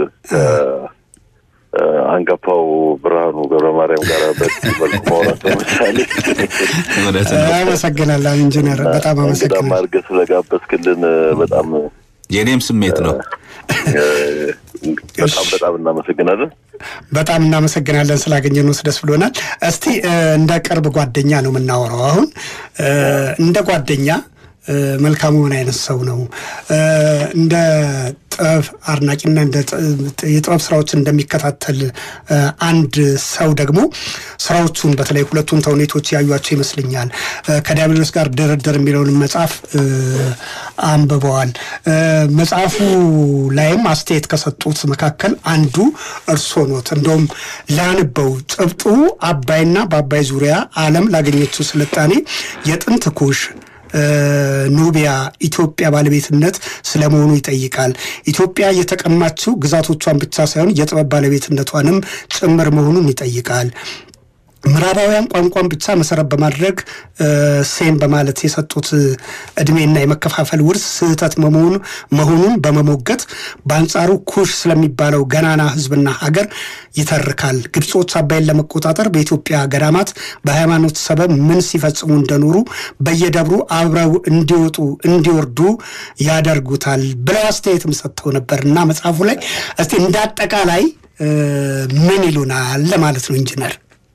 አንጋፋው ብርሃኑ ገብረ ማርያም ጋር በዚህ መልኩ ማውራት ለምሳሌ አመሰግናለሁ ኢንጂነር፣ በጣም አመሰግናለሁ። አድርገህ ስለጋበዝክልን በጣም የኔም ስሜት ነው። በጣም በጣም እናመሰግናለን። በጣም እናመሰግናለን ስላገኘነው ደስ ብሎናል። እስቲ እንደ ቅርብ ጓደኛ ነው የምናወራው። አሁን እንደ ጓደኛ መልካሙ ምን አይነት ሰው ነው? እንደ ጥበብ አድናቂና የጥበብ ስራዎችን እንደሚከታተል አንድ ሰው ደግሞ ስራዎቹን በተለይ ሁለቱን ተውኔቶች ያዩቸው ይመስለኛል። ከዲያብሎስ ጋር ድርድር የሚለውን መጽሐፍ አንብበዋል። መጽሐፉ ላይም አስተያየት ከሰጡት መካከል አንዱ እርሶ ኖት። እንደውም ላንበው ጭብጡ አባይና በአባይ ዙሪያ ዓለም ላገኘችው ስልጣኔ የጥንት ኩሽ ኑቢያ ኢትዮጵያ ባለቤትነት ስለመሆኑ ይጠይቃል። ኢትዮጵያ የተቀማችው ግዛቶቿን ብቻ ሳይሆን የጥበብ ባለቤትነቷንም ጭምር መሆኑን ይጠይቃል። ምዕራባውያን ቋንቋን ብቻ መሰረት በማድረግ ሴም በማለት የሰጡት እድሜና የመከፋፈል ውርስ ስህተት መሆኑን በመሞገት በአንጻሩ ኩሽ ስለሚባለው ገናና ሕዝብና ሀገር ይተርካል። ግብጾች አባይን ለመቆጣጠር በኢትዮጵያ ገዳማት በሃይማኖት ሰበብ ምን ሲፈጽሙ እንደኖሩ በየደብሩ አብረው እንዲወጡ እንዲወርዱ ያደርጉታል ብለው አስተያየትም ሰጥተው ነበር እና መጽሐፉ ላይ እስቲ እንደ አጠቃላይ ምን ይሉናል ለማለት ነው ኢንጂነር።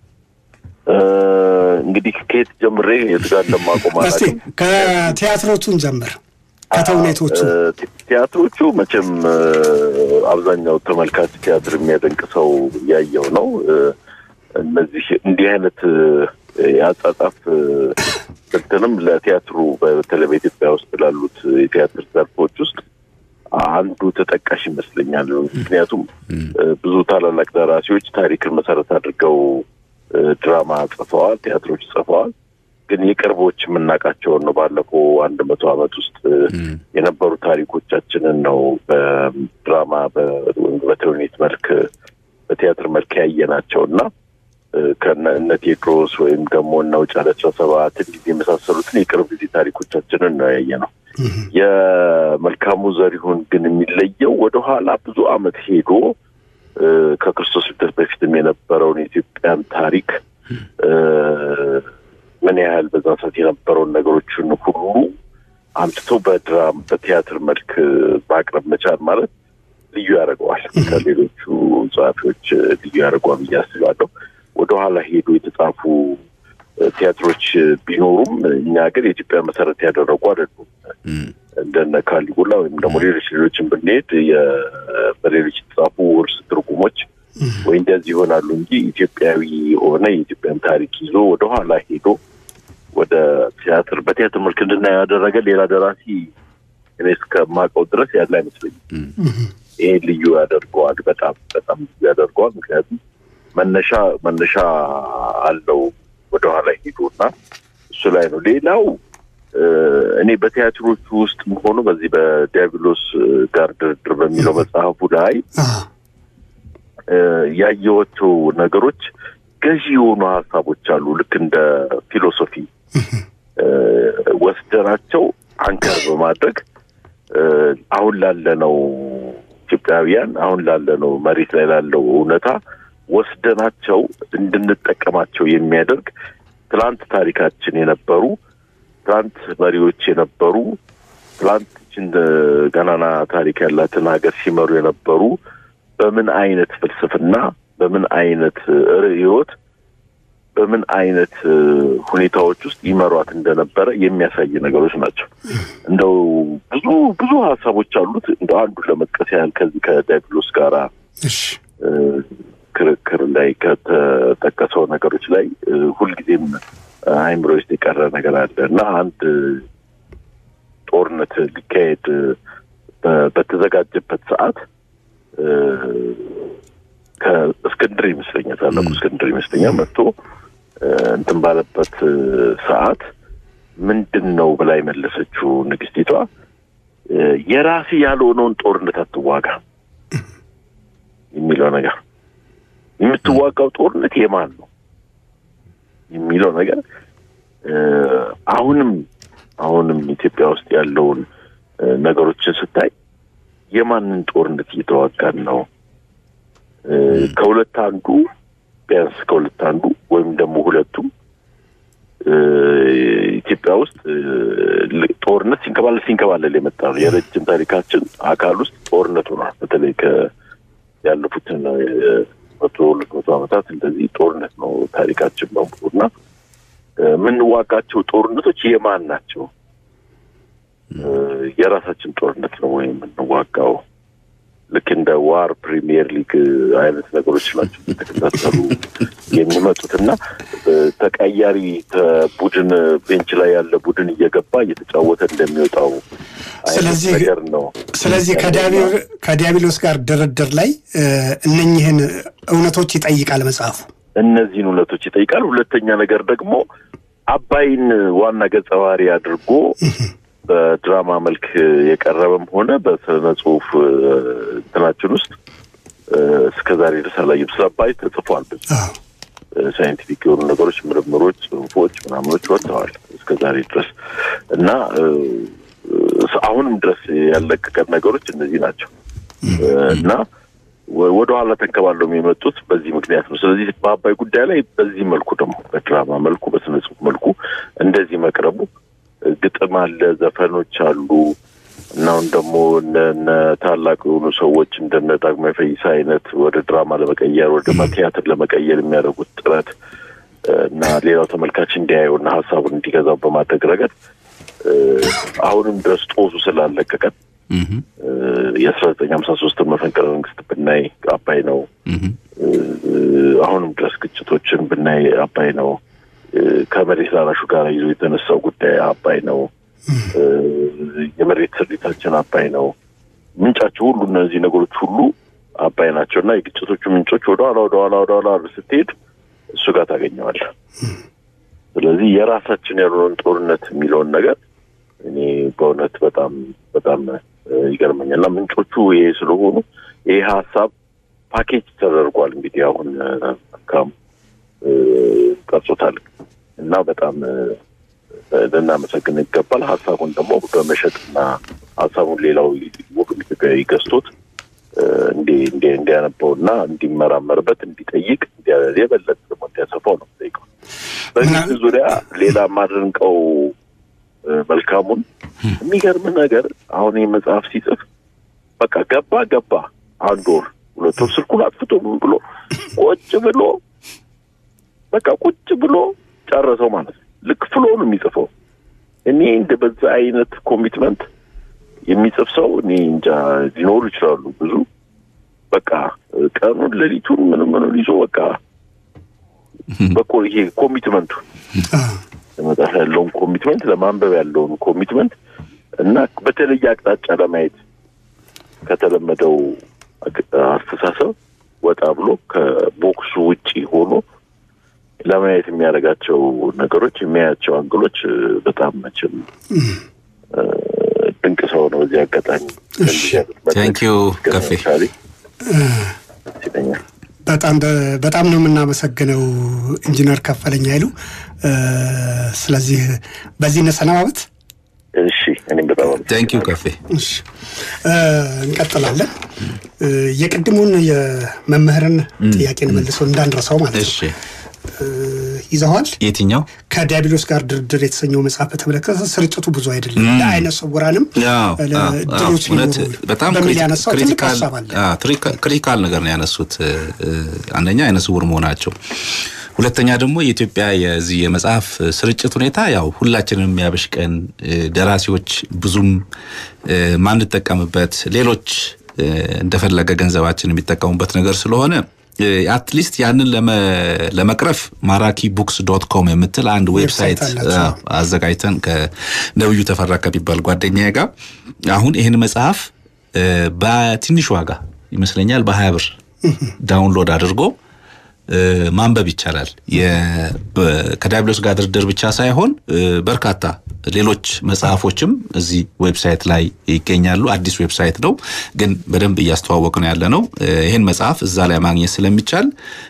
እንግዲህ ከየት ጀምሬ የት ጋር እንደማቆም እስቲ ከቲያትሮቹን ጀምር። ከተውኔቶቹ ቲያትሮቹ መቼም አብዛኛው ተመልካች ቲያትር የሚያደንቅ ሰው ያየው ነው። እነዚህ እንዲህ አይነት የአጻጻፍ ስልትንም ለቲያትሩ በተለይ በኢትዮጵያ ውስጥ ላሉት የቲያትር ዘርፎች ውስጥ አንዱ ተጠቃሽ ይመስለኛል። ምክንያቱም ብዙ ታላላቅ ደራሲዎች ታሪክን መሰረት አድርገው ድራማ ጽፈዋል፣ ቲያትሮች ጽፈዋል። ግን የቅርቦች የምናውቃቸውን ነው። ባለፈው አንድ መቶ ዓመት ውስጥ የነበሩ ታሪኮቻችንን ነው በድራማ በተውኔት መልክ በቲያትር መልክ ያየናቸው እና ከእነ ቴዎድሮስ ወይም ደግሞ እነ ውጫሌ አስራ ሰባት እንዲህ የመሳሰሉትን የቅርብ ጊዜ ታሪኮቻችንን ነው ያየ ነው። የመልካሙ ዘሪሁን ግን የሚለየው ወደኋላ ብዙ ዓመት ሄዶ ከክርስቶስ ልደት በፊትም የነበረውን የኢትዮጵያን ታሪክ ምን ያህል በዛ ሰዓት የነበረውን ነገሮችን ሁሉ አምጥቶ በድራም በቲያትር መልክ ማቅረብ መቻል ማለት ልዩ ያደርገዋል። ከሌሎቹ ጸሐፊዎች ልዩ ያደርገዋል ብዬ አስባለሁ። ወደኋላ ሄዶ የተጻፉ ቲያትሮች ቢኖሩም እኛ ግን የኢትዮጵያ መሰረት ያደረጉ አይደሉም። እንደነ ካሊጉላ ወይም ደግሞ ሌሎች ሌሎችን ብንሄድ በሌሎች የተጻፉ ውርስ ትርጉሞች ወይ እንደዚህ ይሆናሉ እንጂ ኢትዮጵያዊ የሆነ የኢትዮጵያን ታሪክ ይዞ ወደኋላ ሄዶ ወደ ቲያትር በቲያትር መልክ እንድናየው ያደረገ ሌላ ደራሲ እኔ እስከማውቀው ድረስ ያለ አይመስለኝም። ይሄ ልዩ ያደርገዋል። በጣም በጣም ልዩ ያደርገዋል። ምክንያቱም መነሻ መነሻ አለው ወደኋላ ሄዶ እና እሱ ላይ ነው። ሌላው እኔ በቲያትሮቹ ውስጥ ሆኖ በዚህ በዲያብሎስ ጋር ድርድር በሚለው መጽሐፉ ላይ ያየኋቸው ነገሮች ገዢ የሆኑ ሀሳቦች አሉ። ልክ እንደ ፊሎሶፊ ወስደናቸው አንከር በማድረግ አሁን ላለነው ኢትዮጵያውያን አሁን ላለነው መሬት ላይ ላለው እውነታ ወስደናቸው እንድንጠቀማቸው የሚያደርግ ትላንት ታሪካችን የነበሩ ትላንት መሪዎች የነበሩ ትላንት ይችን ገናና ታሪክ ያላትን ሀገር ሲመሩ የነበሩ በምን አይነት ፍልስፍና፣ በምን አይነት ርዕዮት፣ በምን አይነት ሁኔታዎች ውስጥ ይመሯት እንደነበረ የሚያሳይ ነገሮች ናቸው። እንደው ብዙ ብዙ ሀሳቦች አሉት። እንደ አንዱ ለመጥቀስ ያህል ከዚህ ከዲያብሎስ ጋራ ክርክር ላይ ከተጠቀሰው ነገሮች ላይ ሁልጊዜም አይምሮ ውስጥ የቀረ ነገር አለ እና አንድ ጦርነት ሊካሄድ በተዘጋጀበት ሰዓት ከእስክንድር ይመስለኛል ታላቁ እስክንድር ይመስለኛል መጥቶ እንትን ባለበት ሰዓት ምንድን ነው ብላ የመለሰችው ንግስቲቷ የራሴ ያልሆነውን ጦርነት አትዋጋ የሚለው ነገር የምትዋጋው ጦርነት የማን ነው የሚለው ነገር አሁንም አሁንም ኢትዮጵያ ውስጥ ያለውን ነገሮችን ስታይ የማንን ጦርነት እየተዋጋን ነው? ከሁለት አንዱ ቢያንስ ከሁለት አንዱ ወይም ደግሞ ሁለቱም ኢትዮጵያ ውስጥ ጦርነት ሲንከባለል ሲንከባለል የመጣ ነው። የረጅም ታሪካችን አካል ውስጥ ጦርነት ሆኗል። በተለይ ያለፉትን መቶ ሁለት መቶ ዓመታት እንደዚህ ጦርነት ነው ታሪካችን በሙሉ እና የምንዋጋቸው ጦርነቶች የማን ናቸው? የራሳችን ጦርነት ነው ወይም የምንዋጋው? ልክ እንደ ዋር ፕሪሚየር ሊግ አይነት ነገሮች ናቸው የተከታተሉ የሚመጡት እና ተቀያሪ ቡድን ቤንች ላይ ያለ ቡድን እየገባ እየተጫወተ እንደሚወጣው አይነት ነገር ነው። ስለዚህ ከዲያብሎስ ጋር ድርድር ላይ እነኝህን እውነቶች ይጠይቃል መጽሐፉ። እነዚህን እውነቶች ይጠይቃል። ሁለተኛ ነገር ደግሞ አባይን ዋና ገጸ ባህሪ አድርጎ በድራማ መልክ የቀረበም ሆነ በስነ ጽሁፍ እንትናችን ውስጥ እስከ ዛሬ ድረስ አላየም። ስለ አባይ ተጽፏል። ሳይንቲፊክ የሆኑ ነገሮች፣ ምርምሮች፣ ጽሁፎች ምናምኖች ወጥተዋል እስከ ዛሬ ድረስ እና አሁንም ድረስ ያለቀቀን ነገሮች እነዚህ ናቸው እና ወደ ኋላ ተንከባለው የመጡት በዚህ ምክንያት ነው። ስለዚህ በአባይ ጉዳይ ላይ በዚህ መልኩ ደግሞ በድራማ መልኩ በስነ ጽሁፍ መልኩ እንደዚህ መቅረቡ ግጥም አለ፣ ዘፈኖች አሉ እና አሁን ደግሞ እነ ታላቅ የሆኑ ሰዎች እንደነ ዳግማዊ ፈይሳ አይነት ወደ ድራማ ለመቀየር ወደ ቲያትር ለመቀየር የሚያደርጉት ጥረት እና ሌላው ተመልካች እንዲያየው እና ሀሳቡን እንዲገዛው በማድረግ ረገድ አሁንም ድረስ ጦሱ ስላለቀቀን የአስራ ዘጠኝ ሀምሳ ሶስትን መፈንቅለ መንግስት ብናይ አባይ ነው። አሁንም ድረስ ግጭቶችን ብናይ አባይ ነው። ከመሬት ላራሹ ጋር ይዞ የተነሳው ጉዳይ አባይ ነው። የመሬት ስሪታችን አባይ ነው። ምንጫቸው ሁሉ እነዚህ ነገሮች ሁሉ አባይ ናቸው እና የግጭቶቹ ምንጮች ወደኋላ ወደኋላ ወደኋላ ስትሄድ እሱ ጋር ታገኘዋለህ። ስለዚህ የራሳችን ያልሆነን ጦርነት የሚለውን ነገር እኔ በእውነት በጣም በጣም ይገርመኛል እና ምንጮቹ ይሄ ስለሆኑ ይሄ ሀሳብ ፓኬጅ ተደርጓል። እንግዲህ አሁን ካም ቀርጾታል እና በጣም ልናመሰግን ይገባል። ሀሳቡን ደግሞ በመሸጥና ሀሳቡን ሌላው ወገን ኢትዮጵያዊ ገዝቶት እንዲያነበውና እንዲመራመርበት እንዲጠይቅ የበለጠ ደግሞ እንዲያሰፋው ነው ጠይቀው። በዚህ ዙሪያ ሌላ ማድንቀው መልካሙን የሚገርም ነገር አሁን ይህ መጽሐፍ ሲጽፍ በቃ ገባ ገባ አንድ ወር ሁለት ወር ስልኩን አጥፍቶ ምን ብሎ ቁጭ ብሎ በቃ ቁጭ ብሎ ጨረሰው ማለት ነው። ልክ ፍሎ ነው የሚጽፈው። እኔ እንደ በዛ አይነት ኮሚትመንት የሚጽፍ ሰው እኔ እንጃ ሊኖሩ ይችላሉ ብዙ። በቃ ቀኑን ሌሊቱን ምንም ምንም ይዞ በቃ በቆ ይሄ ኮሚትመንቱ ለመጽሐፍ ያለውን ኮሚትመንት ለማንበብ ያለውን ኮሚትመንት እና በተለየ አቅጣጫ ለማየት ከተለመደው አስተሳሰብ ወጣ ብሎ ከቦክሱ ውጪ ሆኖ ለማየት የሚያደርጋቸው ነገሮች የሚያያቸው አንግሎች በጣም መቼም ድንቅ ሰው ነው። በዚህ አጋጣሚ ቴንኪዩ ከፌ ይለኛል። በጣም በጣም ነው የምናመሰግነው ኢንጂነር ከፈለኝ ኃይሉ። ስለዚህ በዚህ እንሰነባበት። እሺ፣ እኔም በጣም ቴንኪዩ ከፌ። እሺ፣ እንቀጥላለን። የቅድሙን የመምህርን ጥያቄን መልሶ እንዳንረሳው ማለት ነው። እሺ ይዘዋል። የትኛው ከዲያብሎስ ጋር ድርድር የተሰኘው መጽሐፍ በተመለከተ ስርጭቱ ብዙ አይደለም፣ ለአይነ ስውራንም ድሎች በጣም በሚል ያነሳው ትልቅ ሀሳብ አለ። ክሪቲካል ነገር ነው ያነሱት። አንደኛ አይነ ስውር መሆናቸው ሁለተኛ ደግሞ የኢትዮጵያ የዚህ የመጽሐፍ ስርጭት ሁኔታ ያው ሁላችንም የሚያበሽቀን ደራሲዎች ብዙም ማንጠቀምበት ሌሎች እንደፈለገ ገንዘባችን የሚጠቀሙበት ነገር ስለሆነ አትሊስት ያንን ለመቅረፍ ማራኪ ቡክስ ዶት ኮም የምትል አንድ ዌብሳይት አዘጋጅተን ከነብዩ ተፈራ ከሚባል ጓደኛዬ ጋር አሁን ይህን መጽሐፍ በትንሽ ዋጋ ይመስለኛል በሀያ ብር ዳውንሎድ አድርጎ ማንበብ ይቻላል። ከዲያብሎስ ጋር ድርድር ብቻ ሳይሆን በርካታ ሌሎች መጽሐፎችም እዚህ ዌብሳይት ላይ ይገኛሉ። አዲስ ዌብሳይት ነው፣ ግን በደንብ እያስተዋወቅ ነው ያለ ነው። ይህን መጽሐፍ እዛ ላይ ማግኘት ስለሚቻል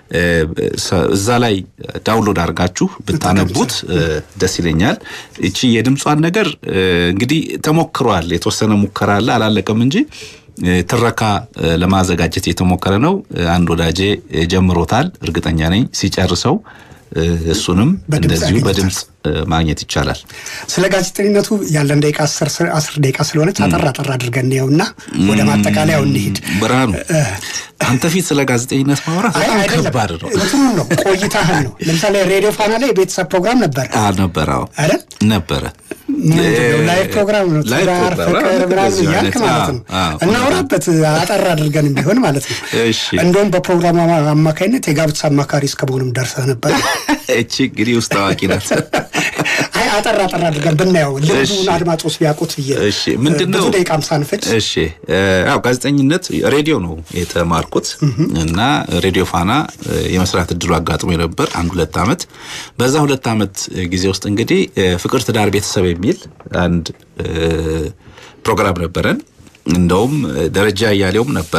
እዛ ላይ ዳውንሎድ አድርጋችሁ ብታነቡት ደስ ይለኛል። እቺ የድምጿን ነገር እንግዲህ ተሞክሯል። የተወሰነ ሙከራ አለ፣ አላለቀም እንጂ ትረካ ለማዘጋጀት የተሞከረ ነው። አንድ ወዳጄ ጀምሮታል። እርግጠኛ ነኝ ሲጨርሰው እሱንም እንደዚሁ በድምፅ ማግኘት ይቻላል። ስለ ጋዜጠኝነቱ ያለን ደቂቃ አስር ደቂቃ ስለሆነች አጠር አጠር አድርገን እንየውና ወደ ማጠቃለያው እንሂድ። ብርሃኑ አንተ ፊት ስለ ጋዜጠኝነት ማውራት በጣም ከባድ ነው። እንትኑን ነው ቆይታህን ነው። ለምሳሌ ሬዲዮ ፋና ላይ የቤተሰብ ፕሮግራም ነበር ነበረ አይደል? ነበረ ላይቭ ፕሮግራም ነው። ትዳር፣ ፍቅር ምናምን እያልክ ማለት ነው። እናውራበት አጠር አድርገን ቢሆን ማለት ነው። እንደውም በፕሮግራም አማካኝነት የጋብቻ አማካሪ እስከ መሆንም ደርሰህ ነበር። እቺ እንግዲህ ውስጥ ታዋቂ ናት። አይ አጠር አጠር አድርገን ብናየው ልብዱን አድማጮች ቢያውቁት ብዬ እሺ፣ ምንድን ነው ብዙ ደቂቃም ሳንፈጅ እሺ፣ ያው ጋዜጠኝነት ሬዲዮ ነው የተማርኩት እና ሬዲዮ ፋና የመስራት እድሉ አጋጥሞ ነበር አንድ ሁለት ዓመት። በዛ ሁለት ዓመት ጊዜ ውስጥ እንግዲህ ፍቅር፣ ትዳር፣ ቤተሰብ የሚል አንድ ፕሮግራም ነበረን። እንደውም ደረጃ እያሌውም ነበር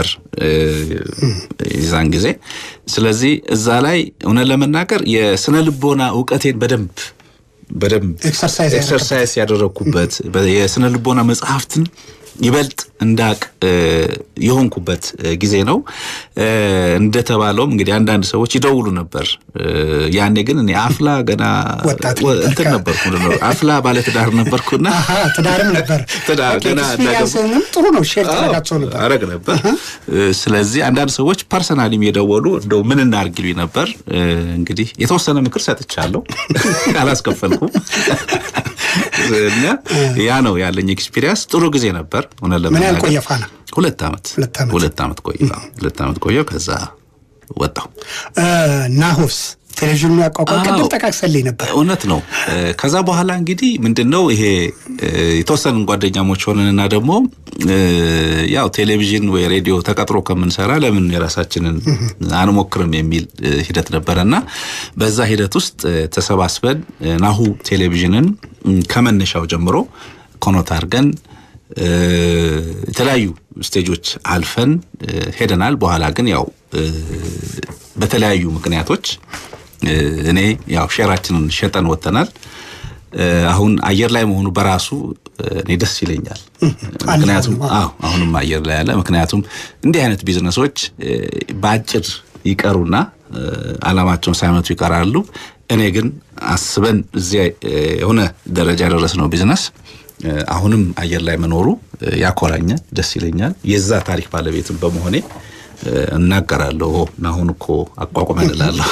የዛን ጊዜ። ስለዚህ እዛ ላይ እውነት ለመናገር የስነ ልቦና እውቀቴን በደንብ በደንብ ኤክሰርሳይዝ ያደረግኩበት የስነ ልቦና መጽሐፍትን ይበልጥ እንዳቅ የሆንኩበት ጊዜ ነው። እንደተባለውም እንግዲህ አንዳንድ ሰዎች ይደውሉ ነበር። ያኔ ግን እኔ አፍላ ገና እንትን ነበርኩ ነው አፍላ ባለትዳር ነበርኩና ትዳርም ነበር ትዳር ገና ጥሩ ነው ሼር ታደርጋቸው ነበር አረግ ነበር። ስለዚህ አንዳንድ ሰዎች ፐርሰናሊም የደወሉ እንደው ምን እናድርግ ይሉኝ ነበር። እንግዲህ የተወሰነ ምክር ሰጥቻለሁ፣ አላስከፈልኩም። እና ያ ነው ያለኝ ኤክስፒሪያንስ። ጥሩ ጊዜ ነበር። ምን ያህል ቆየ ፋና? ሁለት ዓመት ሁለት ዓመት ቆየ ሁለት ዓመት ቆየሁ። ከዛ ወጣሁ። ናሆስ ቴሌቪዥኑ ያቋቋም ቅድም ጠቃቅሰልኝ ነበር። እውነት ነው። ከዛ በኋላ እንግዲህ ምንድን ነው ይሄ የተወሰንን ጓደኛሞች ሆነንና ደግሞ ያው ቴሌቪዥን ወይ ሬዲዮ ተቀጥሮ ከምንሰራ ለምን የራሳችንን አንሞክርም የሚል ሂደት ነበረና በዛ ሂደት ውስጥ ተሰባስበን ናሁ ቴሌቪዥንን ከመነሻው ጀምሮ ኮኖት አድርገን የተለያዩ ስቴጆች አልፈን ሄደናል። በኋላ ግን ያው በተለያዩ ምክንያቶች እኔ ያው ሼራችንን ሸጠን ወጥተናል። አሁን አየር ላይ መሆኑ በራሱ እኔ ደስ ይለኛል። ምክንያቱም አዎ አሁንም አየር ላይ ያለ ምክንያቱም እንዲህ አይነት ቢዝነሶች በአጭር ይቀሩና አላማቸውን ሳይመቱ ይቀራሉ። እኔ ግን አስበን እዚያ የሆነ ደረጃ የደረስነው ቢዝነስ አሁንም አየር ላይ መኖሩ ያኮራኛል፣ ደስ ይለኛል። የዛ ታሪክ ባለቤትም በመሆኔ እናገራለሁ። አሁን እኮ አቋቁመን እላለሁ።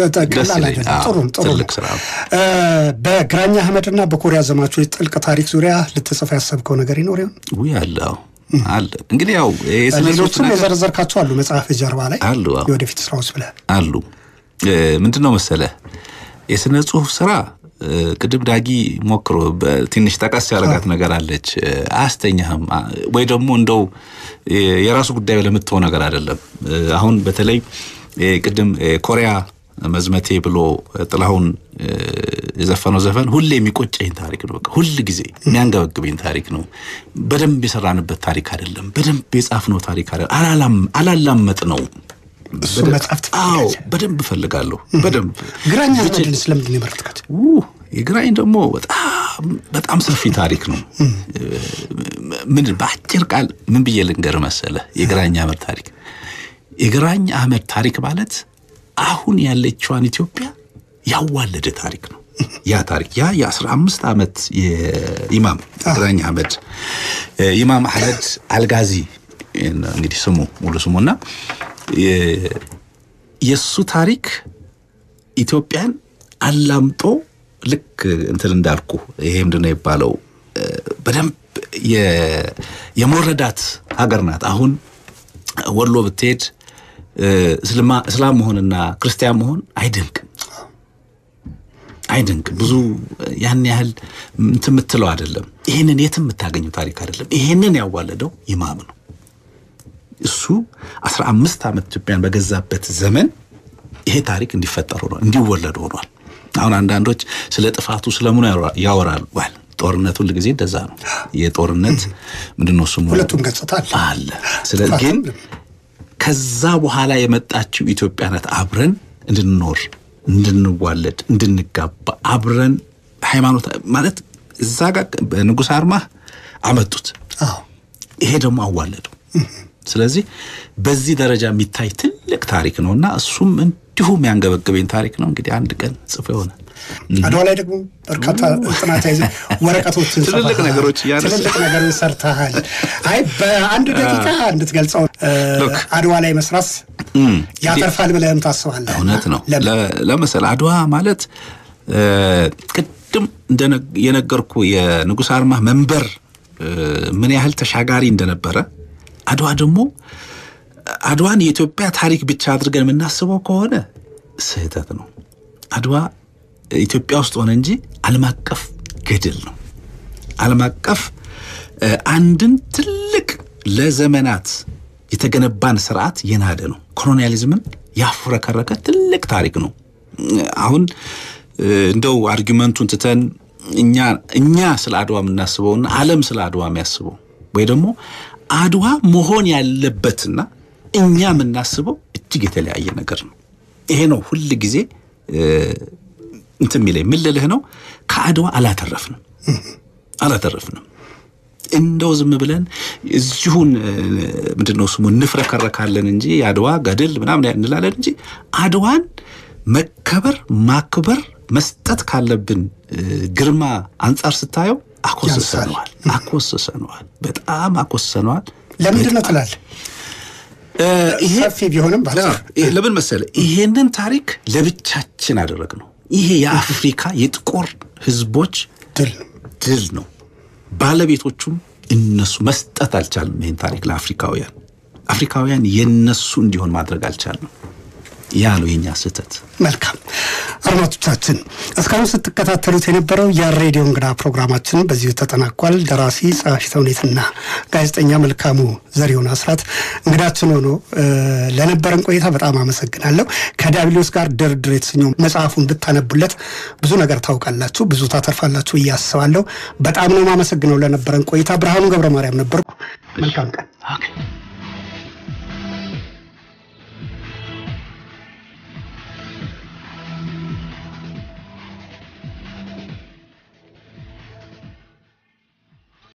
ትልቅ ስራ ነው። በግራኛ አህመድና በኮሪያ ዘማቾች ጥልቅ ታሪክ ዙሪያ ልትጽፍ ያሰብከው ነገር ይኖር ይሆን? ውይ አለው አለ እንግዲህ ያው ሌሎችም የዘረዘርካቸው አሉ መጽሐፍ ጀርባ ላይ አሉ የወደፊት ስራዎች ብለህ አሉ። ምንድን ነው መሰለ የስነ ጽሁፍ ስራ ቅድም ዳጊ ሞክሮ ትንሽ ጠቀስ ያደረጋት ነገር አለች። አያስተኛህም ወይ ደግሞ እንደው የራሱ ጉዳይ ለምትሆን ነገር አይደለም። አሁን በተለይ ቅድም ኮሪያ መዝመቴ ብሎ ጥላሁን የዘፈነው ዘፈን ሁሌ የሚቆጨኝ ታሪክ ነው። በቃ ሁል ጊዜ የሚያንገበግበኝ ታሪክ ነው። በደንብ የሰራንበት ታሪክ አይደለም። በደንብ የጻፍነው ታሪክ አይደለም። አላላመጥ ነው እሱ መጽሐፍ አዎ በደንብ እፈልጋለሁ። በደንብ ግራኝ አህመድን ስለምንድን ነው የመረጥካት? የግራኝ ደግሞ በጣም በጣም ሰፊ ታሪክ ነው። ምን በአጭር ቃል ምን ብዬ ልንገር መሰለ የግራኝ አህመድ ታሪክ የግራኝ አህመድ ታሪክ ማለት አሁን ያለችዋን ኢትዮጵያ ያዋለደ ታሪክ ነው። ያ ታሪክ ያ የአስራ አምስት ዓመት የኢማም ግራኝ አህመድ ኢማም አህመድ አልጋዚ እንግዲህ ስሙ ሙሉ ስሙና የእሱ ታሪክ ኢትዮጵያን አላምጦ ልክ እንትን እንዳልኩ ይሄ ምንድን ነው የሚባለው በደንብ የሞረዳት ሀገር ናት። አሁን ወሎ ብትሄድ እስላም መሆንና ክርስቲያን መሆን አይደንቅም አይደንቅም። ብዙ ያን ያህል እንትን የምትለው አይደለም። ይህንን የትም የምታገኘው ታሪክ አይደለም። ይሄንን ያዋለደው ኢማም ነው። እሱ አስራ አምስት ዓመት ኢትዮጵያን በገዛበት ዘመን ይሄ ታሪክ እንዲፈጠር ሆኗል፣ እንዲወለድ ሆኗል። አሁን አንዳንዶች ስለ ጥፋቱ ስለምኑ ያወራሉ። ዋል ጦርነት ሁል ጊዜ እንደዛ ነው። የጦርነት ምንድነው ስሙ ሁለቱም ገጽታ አለ። ስለ ግን ከዛ በኋላ የመጣችው ኢትዮጵያ ናት አብረን እንድንኖር እንድንዋለድ እንድንጋባ አብረን ሃይማኖት ማለት እዛ ጋር በንጉሥ አርማህ አመጡት። ይሄ ደግሞ አዋለደው። ስለዚህ በዚህ ደረጃ የሚታይ ትልቅ ታሪክ ነው እና እሱም እንዲሁ የሚያንገበግበኝ ታሪክ ነው። እንግዲህ አንድ ቀን ጽፎ ይሆናል። አድዋ ላይ ደግሞ በርካታ ጥናት ያይዘ ወረቀቶችን ትልልቅ ነገሮች ትልልቅ ነገሮች ሰርተሃል። አይ በአንድ ደቂቃ እንድትገልጸው አድዋ ላይ መስራት ያተርፋል ብለህም ታስባለህ? እውነት ነው። ለምሳሌ አድዋ ማለት ቅድም የነገርኩ የንጉሥ አርማህ መንበር ምን ያህል ተሻጋሪ እንደነበረ አድዋ ደግሞ አድዋን የኢትዮጵያ ታሪክ ብቻ አድርገን የምናስበው ከሆነ ስህተት ነው። አድዋ ኢትዮጵያ ውስጥ ሆነ እንጂ ዓለም አቀፍ ገድል ነው። ዓለም አቀፍ አንድን ትልቅ ለዘመናት የተገነባን ስርዓት የናደ ነው። ኮሎኒያሊዝምን ያፍረከረከ ትልቅ ታሪክ ነው። አሁን እንደው አርጊመንቱን ትተን እኛ እኛ ስለ አድዋ የምናስበውና ዓለም ስለ አድዋ የሚያስበው ወይ ደግሞ አድዋ መሆን ያለበትና እኛ የምናስበው እጅግ የተለያየ ነገር ነው። ይሄ ነው ሁል ጊዜ እንትን የሚለኝ ምን ልልህ ነው፣ ከአድዋ አላተረፍንም አላተረፍንም። እንደው ዝም ብለን እዚሁን ምንድን ነው ስሙ እንፍረከረካለን እንጂ የአድዋ ገድል ምናምን እንላለን እንጂ አድዋን መከበር ማክበር መስጠት ካለብን ግርማ አንጻር ስታየው አኮስሰነዋል አኮስሰነዋል በጣም አኮስሰነዋል። ለምንድን ነው ትላለህ? ሰፊ ቢሆንም ለምን መሰለህ? ይሄንን ታሪክ ለብቻችን አደረግ ነው። ይሄ የአፍሪካ የጥቁር ህዝቦች ድል ነው። ባለቤቶቹም እነሱ መስጠት አልቻልም። ይህን ታሪክ ለአፍሪካውያን አፍሪካውያን የነሱ እንዲሆን ማድረግ አልቻልንም። ያ ነው የኛ ስህተት። መልካም አድማጮቻችን፣ እስካሁን ስትከታተሉት የነበረው የሬዲዮ እንግዳ ፕሮግራማችን በዚሁ ተጠናቋል። ደራሲ ጸሐፊ ተውኔትና ጋዜጠኛ መልካሙ ዘሪሁን አስራት እንግዳችን ሆኖ ለነበረን ቆይታ በጣም አመሰግናለሁ። ከዲያብሎስ ጋር ድርድር የተሰኘው መጽሐፉን ብታነቡለት ብዙ ነገር ታውቃላችሁ፣ ብዙ ታተርፋላችሁ ብዬ አስባለሁ። በጣም ነው የማመሰግነው ለነበረን ቆይታ። ብርሃኑ ገብረ ማርያም ነበርኩ። መልካም ቀን።